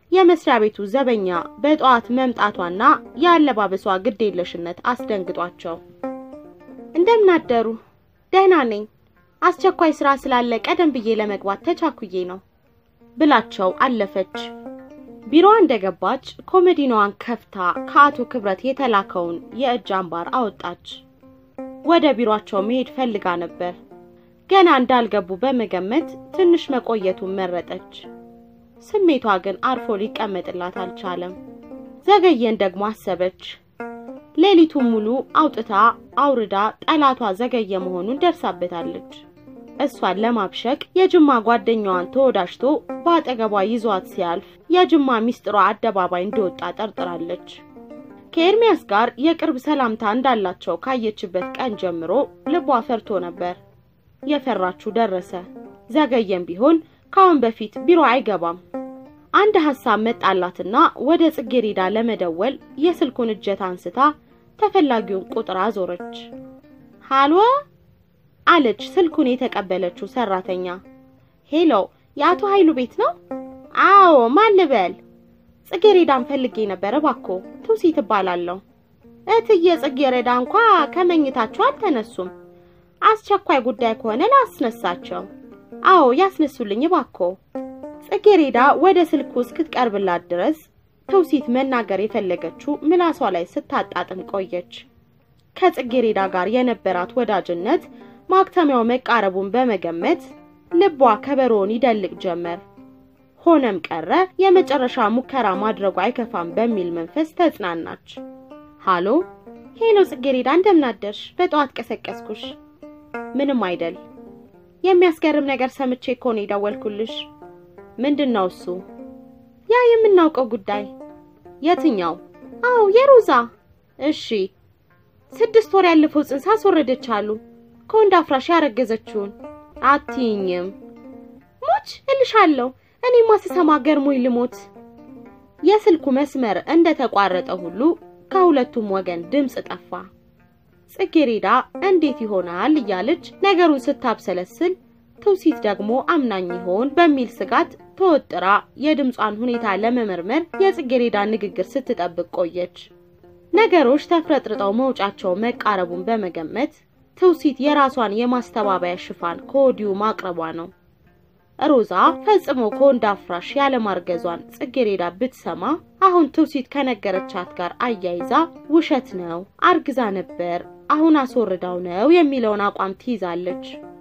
የመስሪያ ቤቱ ዘበኛ በጠዋት መምጣቷና የአለባበሷ ግዴለሽነት አስደንግጧቸው እንደምን አደሩ? ደህና ነኝ። አስቸኳይ ስራ ስላለ ቀደም ብዬ ለመግባት ተቻኩዬ ነው ብላቸው አለፈች። ቢሮዋ እንደገባች ኮመዲናዋን ከፍታ ከአቶ ክብረት የተላከውን የእጅ አምባር አወጣች። ወደ ቢሮአቸው መሄድ ፈልጋ ነበር። ገና እንዳልገቡ በመገመት ትንሽ መቆየቱን መረጠች። ስሜቷ ግን አርፎ ሊቀመጥላት አልቻለም። ዘገየን ደግሞ አሰበች። ሌሊቱን ሙሉ አውጥታ አውርዳ ጠላቷ ዘገየ መሆኑን ደርሳበታለች። እሷን ለማብሸቅ የጅማ ጓደኛዋን ተወዳጅቶ በአጠገቧ ይዟት ሲያልፍ የጅማ ሚስጥሯ አደባባይ እንደወጣ ጠርጥራለች። ከኤርሚያስ ጋር የቅርብ ሰላምታ እንዳላቸው ካየችበት ቀን ጀምሮ ልቧ ፈርቶ ነበር። የፈራችው ደረሰ። ዘገየም ቢሆን ከአሁን በፊት ቢሮ አይገባም። አንድ ሐሳብ መጣላትና ወደ ጽጌሬዳ ለመደወል የስልኩን እጀታ አንስታ ተፈላጊውን ቁጥር አዞረች። ሃሎ አለች ስልኩን የተቀበለችው ሰራተኛ። ሄሎ፣ የአቶ ኃይሉ ቤት ነው? አዎ፣ ማን ልበል? ጽጌሬዳን ፈልጌ ነበር እባክዎ። ትውሲት እባላለሁ። እትዬ ጽጌሬዳ እንኳ ከመኝታቸው አልተነሱም። አስቸኳይ ጉዳይ ከሆነ ላስነሳቸው። አዎ ያስነሱልኝ እባክዎ። ጽጌሬዳ ወደ ስልኩ እስክትቀርብላት ድረስ ትውሲት መናገር የፈለገችው ምላሷ ላይ ስታጣጥም ቆየች። ከጽጌሬዳ ጋር የነበራት ወዳጅነት ማክተሚያው መቃረቡን በመገመት ልቧ ከበሮውን ይደልቅ ጀመር። ሆነም ቀረ የመጨረሻ ሙከራ ማድረጉ አይከፋም በሚል መንፈስ ተጽናናች። ሃሎ ሄሎ፣ ጽጌሬዳ እንደምናደርሽ? በጠዋት ቀሰቀስኩሽ። ምንም አይደል። የሚያስገርም ነገር ሰምቼ እኮ ነው የደወልኩልሽ። ምንድን ነው እሱ? ያ የምናውቀው ጉዳይ። የትኛው? አዎ የሮዛ። እሺ፣ ስድስት ወር ያለፈው ጽንስ አስወረደች አሉ። ከወንድ አፍራሽ ያረገዘችውን። አትይኝም? ሞች እልሻለሁ። እኔማ ስሰማ ገርሞኝ ልሞት። የስልኩ መስመር እንደተቋረጠ ሁሉ ከሁለቱም ወገን ድምፅ ጠፋ። ጽጌሬዳ እንዴት ይሆናል እያለች ነገሩን ስታብሰለስል ትውሲት ደግሞ አምናኝ ይሆን በሚል ስጋት ተወጥራ የድምጿን ሁኔታ ለመመርመር የጽጌሬዳ ንግግር ስትጠብቅ ቆየች። ነገሮች ተፍረጥርጠው መውጫቸው መቃረቡን በመገመት ትውሲት የራሷን የማስተባበያ ሽፋን ከወዲሁ ማቅረቧ ነው። ሮዛ ፈጽሞ ከወንድ አፍራሽ ያለማርገዟን ጽጌሬዳ ብትሰማ አሁን ትውሲት ከነገረቻት ጋር አያይዛ ውሸት ነው፣ አርግዛ ነበር፣ አሁን አስወርዳው ነው የሚለውን አቋም ትይዛለች።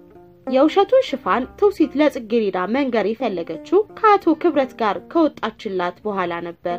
የውሸቱን ሽፋን ትውሲት ለጽጌሬዳ መንገር የፈለገችው ከአቶ ክብረት ጋር ከወጣችላት በኋላ ነበር።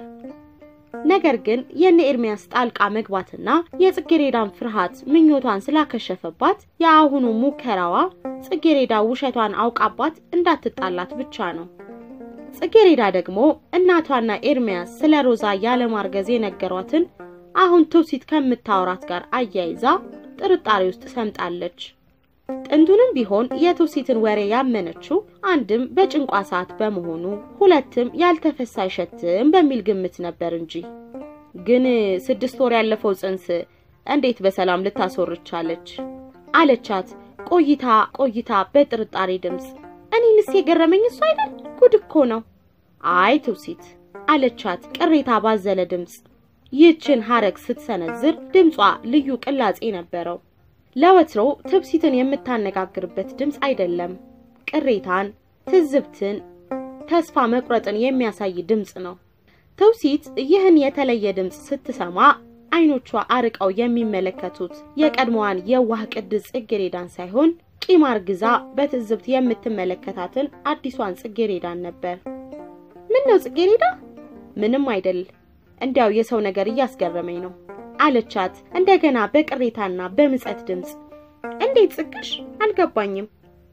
ነገር ግን የነ ኤርሚያስ ጣልቃ መግባትና የጽጌሬዳን ፍርሃት ምኞቷን ስላከሸፈባት የአሁኑ ሙከራዋ ጽጌሬዳ ውሸቷን አውቃባት እንዳትጣላት ብቻ ነው። ጽጌሬዳ ደግሞ እናቷና ኤርሚያስ ስለ ሮዛ ያለማርገዝ የነገሯትን አሁን ትውሲት ከምታወራት ጋር አያይዛ ጥርጣሬ ውስጥ ሰምጣለች። ጥንቱንም ቢሆን የትውሲትን ወሬ ያመነችው አንድም በጭንቋ ሰዓት በመሆኑ ሁለትም ያልተፈሳ አይሸትም በሚል ግምት ነበር እንጂ። ግን ስድስት ወር ያለፈው ጽንስ እንዴት በሰላም ልታስወርቻለች? አለቻት ቆይታ ቆይታ በጥርጣሬ ድምፅ። እኔንስ የገረመኝ እሱ አይደል? ጉድ እኮ ነው። አይ ትውሲት አለቻት ቅሬታ ባዘለ ድምፅ። ይህችን ሐረግ ስትሰነዝር ድምጿ ልዩ ቅላጼ ነበረው። ለወትሮ ትውሲትን የምታነጋግርበት ድምፅ አይደለም። ቅሬታን፣ ትዝብትን፣ ተስፋ መቁረጥን የሚያሳይ ድምፅ ነው። ትውሲት ይህን የተለየ ድምፅ ስትሰማ አይኖቿ አርቀው የሚመለከቱት የቀድሞዋን የዋህ ቅድስ ጽጌሬዳን ሳይሆን ቂም አርግዛ በትዝብት የምትመለከታትን አዲሷን ጽጌሬዳን ነበር። ምን ነው ጽጌሬዳ? ምንም አይደል፣ እንዲያው የሰው ነገር እያስገረመኝ ነው አለቻት እንደገና በቅሬታና በምጸት ድምፅ። እንዴት ጽግሽ? አልገባኝም።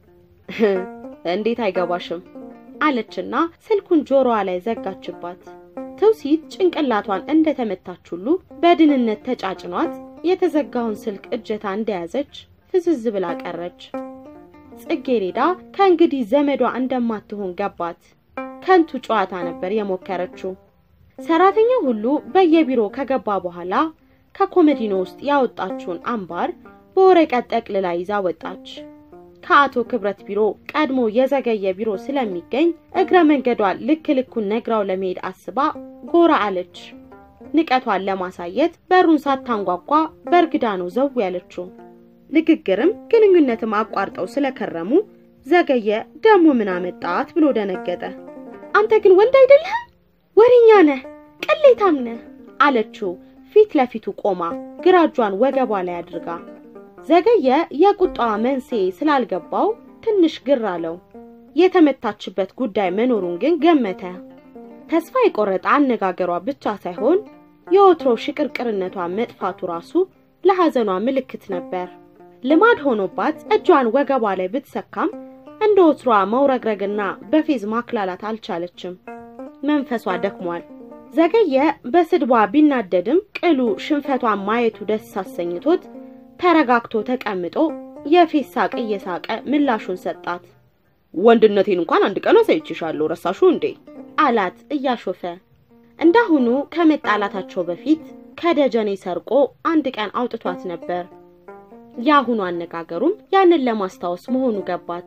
እንዴት አይገባሽም? አለችና ስልኩን ጆሮዋ ላይ ዘጋችባት። ትውሲት ጭንቅላቷን እንደተመታች ሁሉ በድንነት ተጫጭኗት የተዘጋውን ስልክ እጀታ እንደያዘች ፍዝዝ ብላ ቀረች። ጽጌሬዳ ከእንግዲህ ዘመዷ እንደማትሆን ገባት። ከንቱ ጨዋታ ነበር የሞከረችው። ሰራተኛው ሁሉ በየቢሮ ከገባ በኋላ ከኮመዲኖ ውስጥ ያወጣችውን አምባር በወረቀት ጠቅልላ ይዛ ወጣች። ከአቶ ክብረት ቢሮ ቀድሞ የዘገየ ቢሮ ስለሚገኝ እግረ መንገዷን ልክ ልኩን ነግራው ለመሄድ አስባ ጎራ አለች። ንቀቷን ለማሳየት በሩን ሳታንጓጓ በእርግዳ ነው ዘው ያለችው። ንግግርም ግንኙነትም አቋርጠው ስለከረሙ ዘገየ ደሞ ምን አመጣት ብሎ ደነገጠ። አንተ ግን ወንድ አይደለህም፣ ወሬኛ ነህ፣ ቅሌታም ነህ አለችው ፊት ለፊቱ ቆማ ግራ እጇን ወገቧ ላይ አድርጋ። ዘገየ የቁጣዋ መንስኤ ስላልገባው ትንሽ ግር አለው። የተመታችበት ጉዳይ መኖሩን ግን ገመተ። ተስፋ የቆረጠ አነጋገሯ ብቻ ሳይሆን የወትሮ ሽቅርቅርነቷ መጥፋቱ ራሱ ለሐዘኗ ምልክት ነበር። ልማድ ሆኖባት እጇን ወገቧ ላይ ብትሰካም እንደ ወትሯ መውረግረግና በፌዝ ማክላላት አልቻለችም። መንፈሷ ደክሟል። ዘገየ በስድቧ ቢናደድም ቅሉ ሽንፈቷን ማየቱ ደስ አሰኝቶት ተረጋግቶ ተቀምጦ የፌዝ ሳቅ እየሳቀ ምላሹን ሰጣት።
ወንድነቴን እንኳን አንድ ቀን አሳይቼሻለሁ፣ ረሳሹ እንዴ?
አላት እያሾፈ። እንዳሁኑ ከመጣላታቸው በፊት ከደጀኔ ሰርቆ አንድ ቀን አውጥቷት ነበር። የአሁኑ አነጋገሩም ያንን ለማስታወስ መሆኑ ገባት።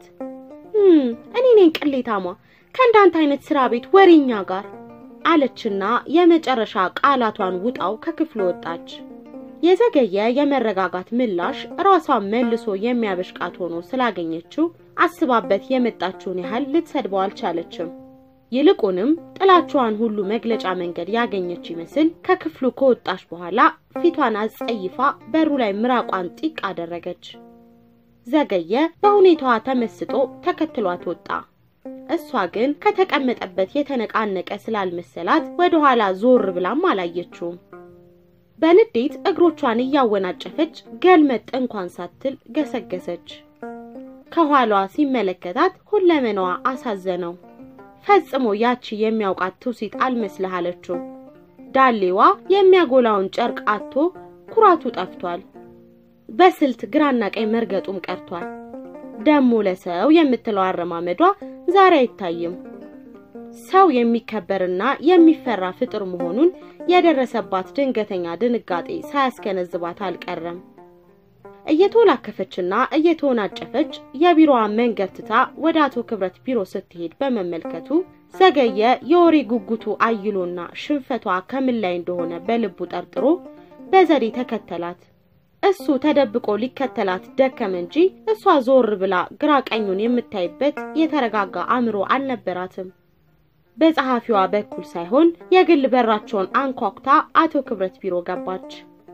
እኔ ነኝ ቅሌታሟ ከእንዳንተ አይነት ስራ ቤት ወሬኛ ጋር አለችና የመጨረሻ ቃላቷን ውጣው ከክፍሉ ወጣች። የዘገየ የመረጋጋት ምላሽ ራሷን መልሶ የሚያበሽቃት ሆኖ ስላገኘችው አስባበት የመጣችውን ያህል ልትሰድበው አልቻለችም። ይልቁንም ጥላቿን ሁሉ መግለጫ መንገድ ያገኘች ይመስል ከክፍሉ ከወጣች በኋላ ፊቷን አስጸይፋ በሩ ላይ ምራቋን ጢቅ አደረገች። ዘገየ በሁኔታዋ ተመስጦ ተከትሏት ወጣ። እሷ ግን ከተቀመጠበት የተነቃነቀ ስላልመሰላት ወደኋላ ዞር ብላም አላየችውም። በንዴት እግሮቿን እያወናጨፈች ገልመጥ እንኳን ሳትል ገሰገሰች። ከኋላዋ ሲመለከታት ሁለመናዋ አሳዘነው። ፈጽሞ ያቺ የሚያውቃት ትውሲት አልመስልህ አለችው። ዳሌዋ የሚያጎላውን ጨርቅ አጥቶ ኩራቱ ጠፍቷል። በስልት ግራና ቀኝ መርገጡም ቀርቷል። ደሞ ለሰው የምትለው አረማመዷ ዛሬ አይታይም። ሰው የሚከበርና የሚፈራ ፍጥር መሆኑን የደረሰባት ድንገተኛ ድንጋጤ ሳያስገነዝባት አልቀረም። እየተወላከፈችና እየተወናጨፈች የቢሮዋን መንገድ ትታ ወደ አቶ ክብረት ቢሮ ስትሄድ በመመልከቱ ዘገየ የወሬ ጉጉቱ አይሎና ሽንፈቷ ከምን ላይ እንደሆነ በልቡ ጠርጥሮ በዘዴ ተከተላት። እሱ ተደብቆ ሊከተላት ደከመ እንጂ እሷ ዞር ብላ ግራ ቀኙን የምታይበት የተረጋጋ አእምሮ አልነበራትም። በጸሐፊዋ በኩል ሳይሆን የግል በራቸውን አንኳኩታ አቶ ክብረት ቢሮ ገባች።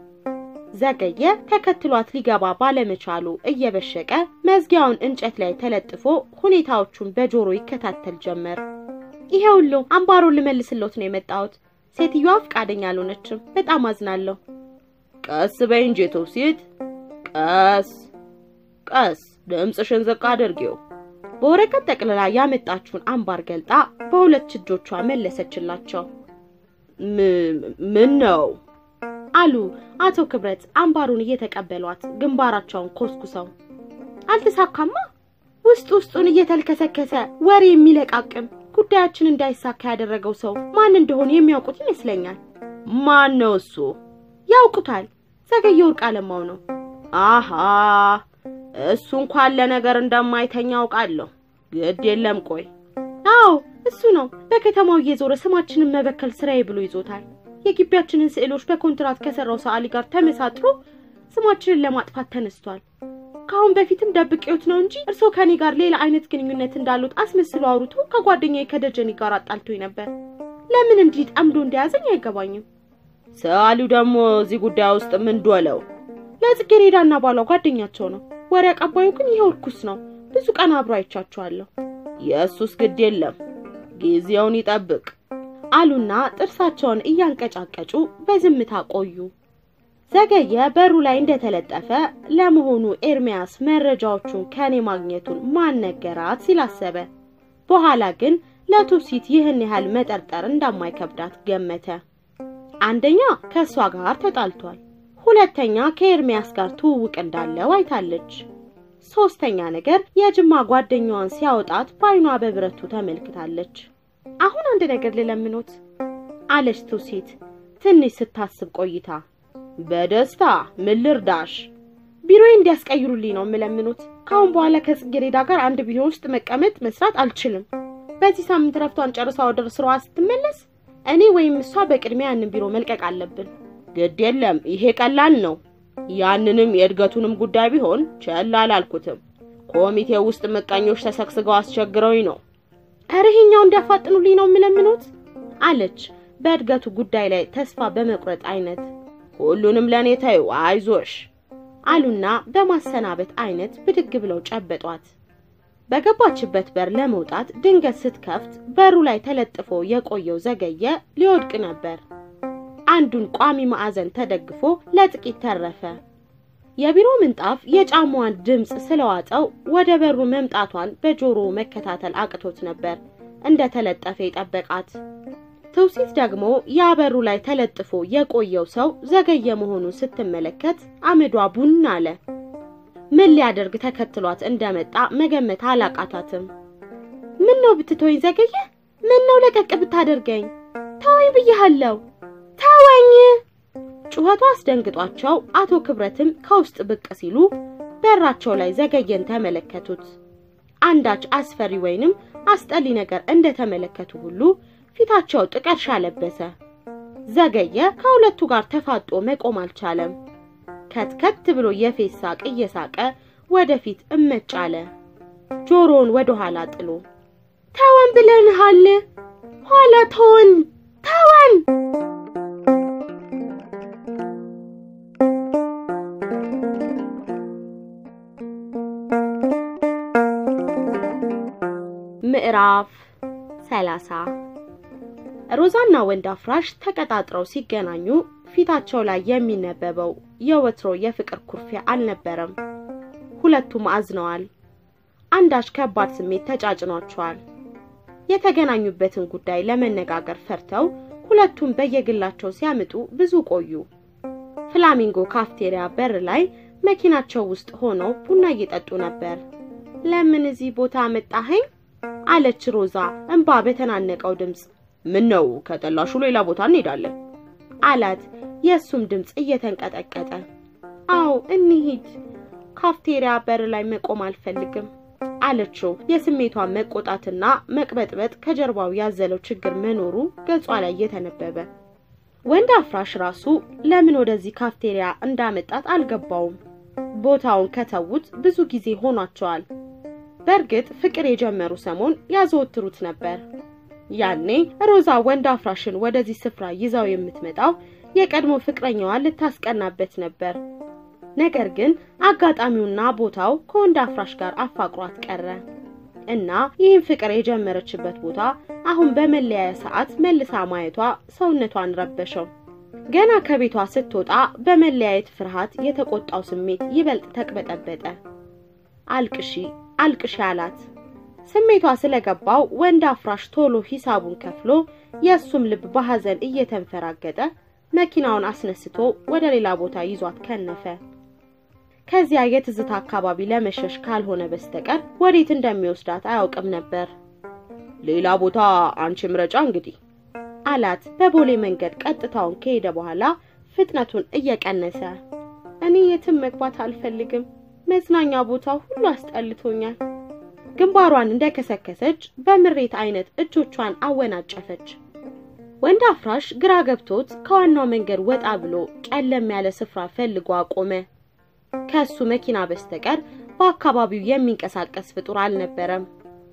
ዘገየ ተከትሏት ሊገባ ባለመቻሉ እየበሸቀ መዝጊያውን እንጨት ላይ ተለጥፎ ሁኔታዎቹን በጆሮ ይከታተል ጀመር። ይሄ ሁሉ አምባሮን ልመልስሎት ነው የመጣሁት። ሴትዮዋ ፈቃደኛ አልሆነችም። በጣም አዝናለሁ።
ቀስ በይ እንጂ ትውሲት፣ ቀስ ቀስ፣ ድምፅሽን ዝቅ አድርጊው።
በወረቀት ጠቅልላ ያመጣችውን አምባር ገልጣ በሁለት እጆቿ መለሰችላቸው።
ምን ነው
አሉ አቶ ክብረት አምባሩን እየተቀበሏት ግንባራቸውን ኮስኩሰው። አልተሳካማ። ውስጥ ውስጡን እየተልከሰከሰ ወሬ የሚለቃቅም ጉዳያችን እንዳይሳካ ያደረገው ሰው ማን እንደሆነ የሚያውቁት ይመስለኛል።
ማን ነው እሱ?
ያውቁታል። ዘገየ ወርቅ አለማው ነው።
አሃ እሱ እንኳን ለነገር እንደማይተኛ አውቃለሁ። ግድ የለም ቆይ።
አዎ እሱ ነው። በከተማው እየዞረ ስማችንን መበከል ስራዬ ብሎ ይዞታል። የግቢያችንን ስዕሎች በኮንትራት ከሰራው ሰዓሊ ጋር ተመሳጥሮ ስማችንን ለማጥፋት ተነስቷል። ከአሁን በፊትም ደብቄዎት ነው እንጂ እርስዎ ከኔ ጋር ሌላ አይነት ግንኙነት እንዳሉት አስመስሎ አውርቶ ከጓደኛዬ ከደጀኔ ጋር አጣልቶኝ ነበር። ለምን እንዲህ ጠምዶ እንደያዘኝ አይገባኝም።
ሰዓሊው ደግሞ እዚህ ጉዳይ ውስጥ ምን ዶለው?
ለጽጌሬዳና ባሏ ጓደኛቸው ነው። ወሬ አቀባዩ ግን ይኸው እርኩስ ነው። ብዙ ቀን አብሮ አይቻቸዋለሁ።
የእሱስ ግድ የለም ጊዜውን ይጠብቅ
አሉና ጥርሳቸውን እያንቀጫቀጩ በዝምታ ቆዩ። ዘገየ በሩ ላይ እንደተለጠፈ ለመሆኑ ኤርሚያስ መረጃዎቹን ከኔ ማግኘቱን ማን ነገራት ሲል አሰበ። በኋላ ግን ለቱሲት ይህን ያህል መጠርጠር እንደማይከብዳት ገመተ። አንደኛ ከእሷ ጋር ተጣልቷል። ሁለተኛ ከኤርሚያስ ጋር ትውውቅ እንዳለው አይታለች። ሶስተኛ ነገር የጅማ ጓደኛዋን ሲያወጣት በአይኗ በብረቱ ተመልክታለች። አሁን አንድ ነገር ልለምኖት አለች ትውሲት ትንሽ ስታስብ ቆይታ።
በደስታ ምን ልርዳሽ?
ቢሮዬ እንዲያስቀይሩልኝ ነው የምለምኑት። ከአሁን በኋላ ከጽጌሬዳ ጋር አንድ ቢሮ ውስጥ መቀመጥ መስራት አልችልም። በዚህ ሳምንት ረፍቷን ጨርሳ ወደ ስራዋ ስትመለስ እኔ ወይም እሷ በቅድሚያ ያንን ቢሮ መልቀቅ አለብን።
ግድ የለም ይሄ ቀላል ነው። ያንንም የእድገቱንም ጉዳይ ቢሆን ቸል አላልኩትም። ኮሚቴው ውስጥ ምቀኞች ተሰግስገው አስቸግረውኝ ነው።
ኧረ ይሄኛው እንዲያፋጥኑልኝ ነው የምለምኑት አለች በእድገቱ ጉዳይ ላይ ተስፋ በመቁረጥ አይነት።
ሁሉንም ለእኔ ተይው፣ አይዞሽ
አሉና በማሰናበት አይነት ብድግ ብለው ጨበጧት። በገባችበት በር ለመውጣት ድንገት ስትከፍት በሩ ላይ ተለጥፎ የቆየው ዘገየ ሊወድቅ ነበር። አንዱን ቋሚ ማዕዘን ተደግፎ ለጥቂት ተረፈ። የቢሮ ምንጣፍ የጫማዋን ድምፅ ስለዋጠው ወደ በሩ መምጣቷን በጆሮ መከታተል አቅቶት ነበር እንደ ተለጠፈ የጠበቃት። ትውሲት ደግሞ ያ በሩ ላይ ተለጥፎ የቆየው ሰው ዘገየ መሆኑን ስትመለከት አመዷ ቡን አለ። ምን ሊያደርግ ተከትሏት እንደመጣ መገመት አላቃታትም። ምን ነው ብትተወኝ ዘገየ? ምን ነው ለቀቅ ብታደርገኝ? ተወኝ ብያለሁ፣ ተወኝ! ጩኸቷ አስደንግጧቸው አቶ ክብረትም ከውስጥ ብቅ ሲሉ በራቸው ላይ ዘገየን ተመለከቱት። አንዳች አስፈሪ ወይንም አስጠሊ ነገር እንደተመለከቱ ሁሉ ፊታቸው ጥቀርሻ ለበሰ። ዘገየ ከሁለቱ ጋር ተፋጦ መቆም አልቻለም። ከትከት ብሎ የፌስ ሳቅ እየሳቀ ወደፊት እመጭ አለ። ጆሮውን ወደ ኋላ ጥሎ ተወን ብለንሃል፣ ኋላ ተወን፣ ተወን። ምዕራፍ ሰላሳ ሮዛና ወንድ አፍራሽ ተቀጣጥረው ሲገናኙ ፊታቸው ላይ የሚነበበው የወትሮ የፍቅር ኩርፊያ አልነበረም። ሁለቱም አዝነዋል። አንዳች ከባድ ስሜት ተጫጭኗቸዋል። የተገናኙበትን ጉዳይ ለመነጋገር ፈርተው ሁለቱም በየግላቸው ሲያምጡ ብዙ ቆዩ። ፍላሚንጎ ካፍቴሪያ በር ላይ መኪናቸው ውስጥ ሆነው ቡና እየጠጡ ነበር። ለምን እዚህ ቦታ መጣኸኝ? አለች ሮዛ እንባ በተናነቀው ድምፅ።
ምን ነው ከጠላሹ ሌላ ቦታ እንሄዳለን
አላት የእሱም ድምፅ እየተንቀጠቀጠ። አዎ እንሂድ፣ ካፍቴሪያ በር ላይ መቆም አልፈልግም አለችው። የስሜቷን መቆጣትና መቅበጥበጥ ከጀርባው ያዘለው ችግር መኖሩ ገጿ ላይ እየተነበበ ወንድ አፍራሽ ራሱ ለምን ወደዚህ ካፍቴሪያ እንዳመጣት አልገባውም። ቦታውን ከተዉት ብዙ ጊዜ ሆኗቸዋል። በእርግጥ ፍቅር የጀመሩ ሰሞን ያዘወትሩት ነበር። ያኔ ሮዛ ወንድ አፍራሽን ወደዚህ ስፍራ ይዛው የምትመጣው የቀድሞ ፍቅረኛዋን ልታስቀናበት ነበር። ነገር ግን አጋጣሚውና ቦታው ከወንድ አፍራሽ ጋር አፋቅሯት ቀረ እና ይህን ፍቅር የጀመረችበት ቦታ አሁን በመለያየ ሰዓት መልሳ ማየቷ ሰውነቷን ረበሸው። ገና ከቤቷ ስትወጣ በመለያየት ፍርሃት የተቆጣው ስሜት ይበልጥ ተቅበጠበጠ። አልቅሺ አልቅሺ አላት። ስሜቷ ስለገባው ወንድ አፍራሽ ቶሎ ሂሳቡን ከፍሎ የእሱም ልብ በሐዘን እየተንፈራገጠ መኪናውን አስነስቶ ወደ ሌላ ቦታ ይዟት ከነፈ። ከዚያ የትዝታ አካባቢ ለመሸሽ ካልሆነ በስተቀር ወዴት እንደሚወስዳት አያውቅም ነበር።
ሌላ ቦታ አንቺ ምረጫ እንግዲህ
አላት በቦሌ መንገድ ቀጥታውን ከሄደ በኋላ ፍጥነቱን እየቀነሰ። እኔ የትም መግባት አልፈልግም፣ መዝናኛ ቦታው ሁሉ አስጠልቶኛል። ግንባሯን እንደከሰከሰች በምሬት አይነት እጆቿን አወናጨፈች። ወንድ አፍራሽ ግራ ገብቶት ከዋናው መንገድ ወጣ ብሎ ጨለም ያለ ስፍራ ፈልጎ አቆመ። ከሱ መኪና በስተቀር በአካባቢው የሚንቀሳቀስ ፍጡር አልነበረም።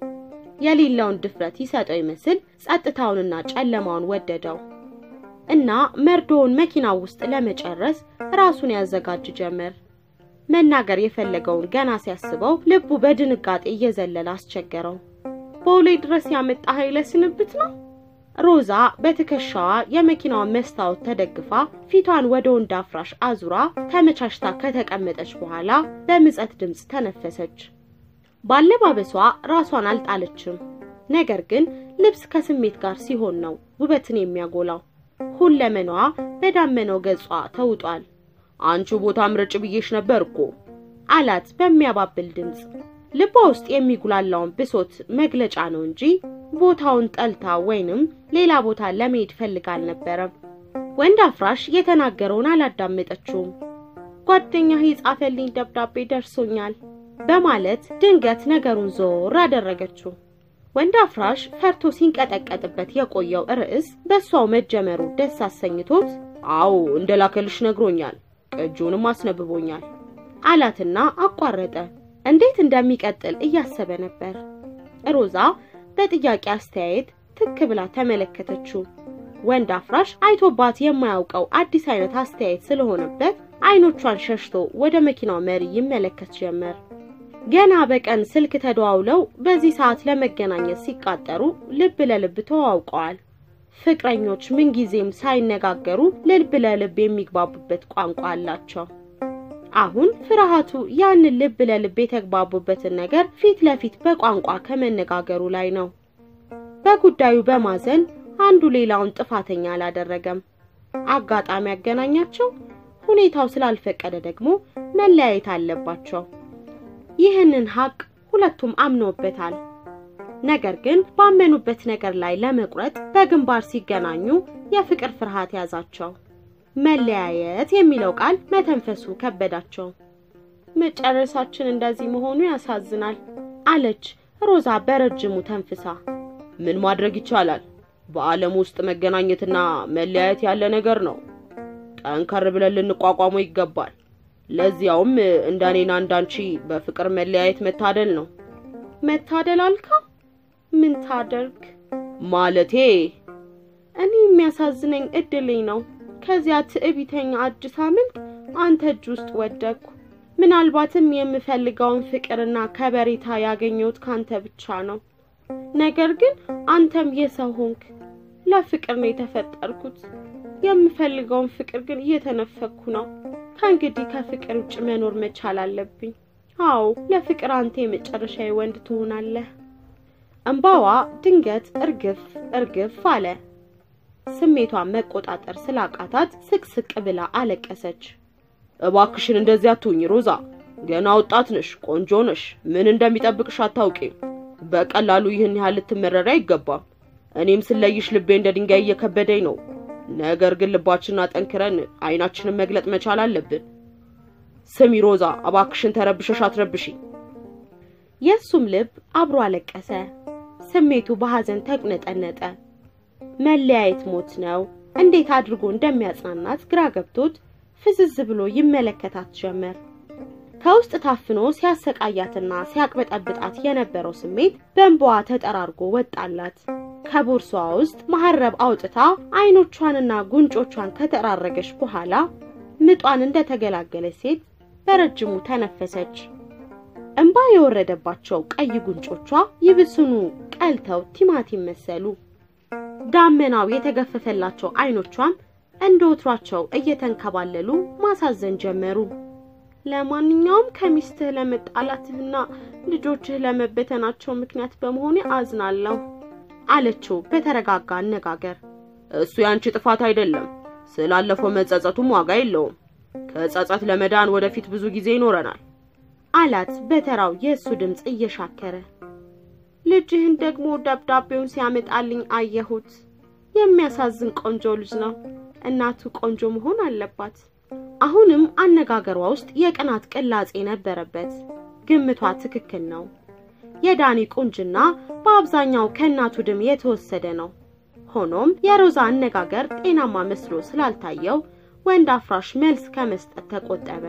የሌለውን ድፍረት ይሰጠው ይመስል ጸጥታውንና ጨለማውን ወደደው እና መርዶውን መኪናው ውስጥ ለመጨረስ ራሱን ያዘጋጅ ጀመር። መናገር የፈለገውን ገና ሲያስበው ልቡ በድንጋጤ እየዘለለ አስቸገረው። ቦሌ ድረስ ያመጣ ኃይለ ስንብት ነው። ሮዛ በትከሻዋ የመኪናዋን መስታወት ተደግፋ ፊቷን ወደ ወንድ አፍራሽ አዙራ ተመቻችታ ከተቀመጠች በኋላ በምጸት ድምፅ ተነፈሰች። ባለባበሷ ራሷን አልጣለችም። ነገር ግን ልብስ ከስሜት ጋር ሲሆን ነው ውበትን የሚያጎላው። ሁለመናዋ በዳመነው ገጿ ተውጧል።
አንቺ ቦታ ምረጭ ብዬሽ ነበር እኮ
አላት በሚያባብል ድምፅ። ልቧ ውስጥ የሚጉላላውን ብሶት መግለጫ ነው እንጂ ቦታውን ጠልታ ወይንም ሌላ ቦታ ለመሄድ ፈልጋ አልነበረም። ወንድ አፍራሽ የተናገረውን አላዳመጠችውም። ጓደኛህ የጻፈልኝ ደብዳቤ ደርሶኛል በማለት ድንገት ነገሩን ዞር አደረገችው። ወንድ አፍራሽ ፈርቶ ሲንቀጠቀጥበት የቆየው ርዕስ በእሷው መጀመሩ ደስ አሰኝቶት
አዎ እንደላከልሽ ነግሮኛል፣ ቅጂውንም አስነብቦኛል
አላትና አቋረጠ። እንዴት እንደሚቀጥል እያሰበ ነበር። ሮዛ በጥያቄ አስተያየት ትክ ብላ ተመለከተችው። ወንድ አፍራሽ አይቶባት የማያውቀው አዲስ አይነት አስተያየት ስለሆነበት አይኖቿን ሸሽቶ ወደ መኪናው መሪ ይመለከት ጀመር። ገና በቀን ስልክ ተደዋውለው በዚህ ሰዓት ለመገናኘት ሲቃጠሩ ልብ ለልብ ተዋውቀዋል። ፍቅረኞች ምንጊዜም ሳይነጋገሩ ልብ ለልብ የሚግባቡበት ቋንቋ አላቸው። አሁን ፍርሃቱ ያንን ልብ ለልብ የተግባቡበትን ነገር ፊት ለፊት በቋንቋ ከመነጋገሩ ላይ ነው። በጉዳዩ በማዘን አንዱ ሌላውን ጥፋተኛ አላደረገም። አጋጣሚ ያገናኛቸው፣ ሁኔታው ስላልፈቀደ ደግሞ መለያየት አለባቸው። ይህንን ሀቅ ሁለቱም አምነውበታል። ነገር ግን ባመኑበት ነገር ላይ ለመቁረጥ በግንባር ሲገናኙ የፍቅር ፍርሃት ያዛቸው። መለያየት የሚለው ቃል መተንፈሱ ከበዳቸው። መጨረሳችን እንደዚህ መሆኑ ያሳዝናል አለች ሮዛ በረጅሙ ተንፍሳ።
ምን ማድረግ ይቻላል? በዓለም ውስጥ መገናኘትና መለያየት ያለ ነገር ነው። ጠንከር ብለን ልንቋቋመው ይገባል። ለዚያውም እንደኔና እንዳንቺ በፍቅር መለያየት መታደል ነው።
መታደል አልከው? ምን ታደርግ
ማለቴ
እኔ የሚያሳዝነኝ እድሌ ነው። ከዚያ ትዕቢተኛ እጅ ሳምንት አንተ እጅ ውስጥ ወደቅኩ። ምናልባትም የምፈልገውን ፍቅርና ከበሬታ ያገኘሁት ካንተ ብቻ ነው። ነገር ግን አንተም የሰው ሆንክ። ለፍቅር ነው የተፈጠርኩት። የምፈልገውን ፍቅር ግን እየተነፈኩ ነው። ከእንግዲህ ከፍቅር ውጭ መኖር መቻል አለብኝ። አዎ ለፍቅር አንተ የመጨረሻዊ ወንድ ትሆናለህ።
እንባዋ ድንገት እርግፍ እርግፍ አለ። ስሜቷን መቆጣጠር ስላቃታት ስቅስቅ ብላ አለቀሰች። እባክሽን እንደዚያ አትሁኝ ሮዛ፣ ገና ወጣት ነሽ፣ ቆንጆ ነሽ። ምን እንደሚጠብቅሽ አታውቂም። በቀላሉ ይህን ያህል ልትመረሪ አይገባም። እኔም ስለይሽ ልቤ እንደ ድንጋይ እየከበደኝ ነው። ነገር ግን ልባችንን አጠንክረን አይናችንን መግለጥ መቻል አለብን። ስሚ ሮዛ፣ እባክሽን ተረብሸሽ አትረብሺ።
የእሱም ልብ አብሮ አለቀሰ። ስሜቱ በሐዘን ተቁነጠነጠ። መለያየት ሞት ነው። እንዴት አድርጎ እንደሚያጽናናት ግራ ገብቶት ፍዝዝ ብሎ ይመለከታት ጀመር። ከውስጥ ታፍኖ ሲያሰቃያትና ሲያቅበጠብጣት የነበረው ስሜት በእንባዋ ተጠራርጎ ወጣላት። ከቦርሳዋ ውስጥ መሐረብ አውጥታ አይኖቿንና ጉንጮቿን ከተራረገች በኋላ ምጧን እንደተገላገለች ሴት በረጅሙ ተነፈሰች። እንባ የወረደባቸው ቀይ ጉንጮቿ ይብስኑ ቀልተው ቲማቲም መሰሉ። ዳመናው የተገፈፈላቸው አይኖቿም እንደ ወትሯቸው እየተንከባለሉ ማሳዘን ጀመሩ። ለማንኛውም ከሚስትህ ለመጣላትህና ልጆችህ ለመበተናቸው ምክንያት በመሆኔ አዝናለሁ አለችው በተረጋጋ አነጋገር።
እሱ ያንቺ ጥፋት አይደለም። ስላለፈው መጸጸቱም ዋጋ የለውም። ከጸጸት ለመዳን ወደፊት ብዙ ጊዜ ይኖረናል
አላት በተራው የእሱ ድምፅ እየሻከረ። ልጅህን ደግሞ ደብዳቤውን ሲያመጣልኝ አየሁት። የሚያሳዝን ቆንጆ ልጅ ነው። እናቱ ቆንጆ መሆን አለባት። አሁንም አነጋገሯ ውስጥ የቅናት ቅላጼ ነበረበት። ግምቷ ትክክል ነው። የዳኒ ቁንጅና በአብዛኛው ከእናቱ ድም የተወሰደ ነው። ሆኖም የሮዛ አነጋገር ጤናማ መስሎ ስላልታየው ወንድ አፍራሽ መልስ ከመስጠት ተቆጠበ።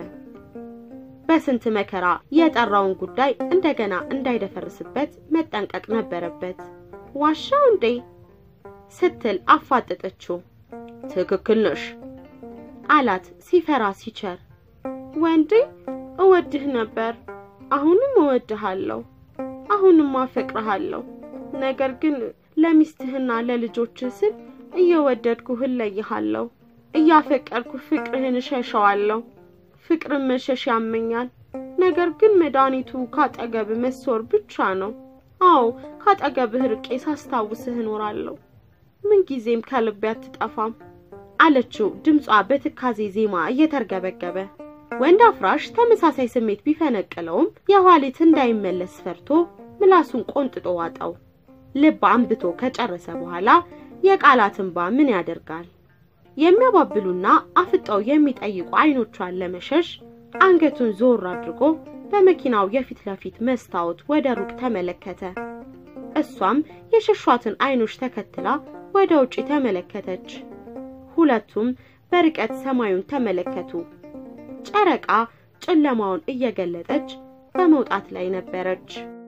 በስንት መከራ የጠራውን ጉዳይ እንደገና እንዳይደፈርስበት መጠንቀቅ ነበረበት። ዋሻው እንዴ ስትል አፋጠጠችው።
ትክክል ነሽ
አላት ሲፈራ ሲቸር። ወንዴ እወድህ ነበር፣ አሁንም እወድሃለሁ፣ አሁንም አፈቅርሃለሁ። ነገር ግን ለሚስትህና ለልጆችህ ስል እየወደድኩህ እለይሃለሁ፣ እያፈቀርኩ ፍቅርህን እሸሸዋለሁ። ፍቅርን መሸሽ ያመኛል። ነገር ግን መድኃኒቱ ካጠገብ መሶር ብቻ ነው። አዎ ካጠገብህ ርቄ ሳስታውስህ እኖራለሁ። ምንጊዜም ከልቤ አትጠፋም አለችው ድምጿ በትካዜ ዜማ እየተርገበገበ። ወንድ አፍራሽ ተመሳሳይ ስሜት ቢፈነቅለውም የኋሊት እንዳይመለስ ፈርቶ ምላሱን ቆንጥጦ ዋጠው። ልብ አንብቶ ከጨረሰ በኋላ የቃላት እንባ ምን ያደርጋል? የሚያባብሉና አፍጠው የሚጠይቁ አይኖቿን ለመሸሽ አንገቱን ዞር አድርጎ በመኪናው የፊት ለፊት መስታወት ወደ ሩቅ ተመለከተ። እሷም የሸሿትን አይኖች ተከትላ ወደ ውጪ ተመለከተች። ሁለቱም በርቀት ሰማዩን ተመለከቱ። ጨረቃ ጨለማውን እየገለጠች በመውጣት ላይ ነበረች።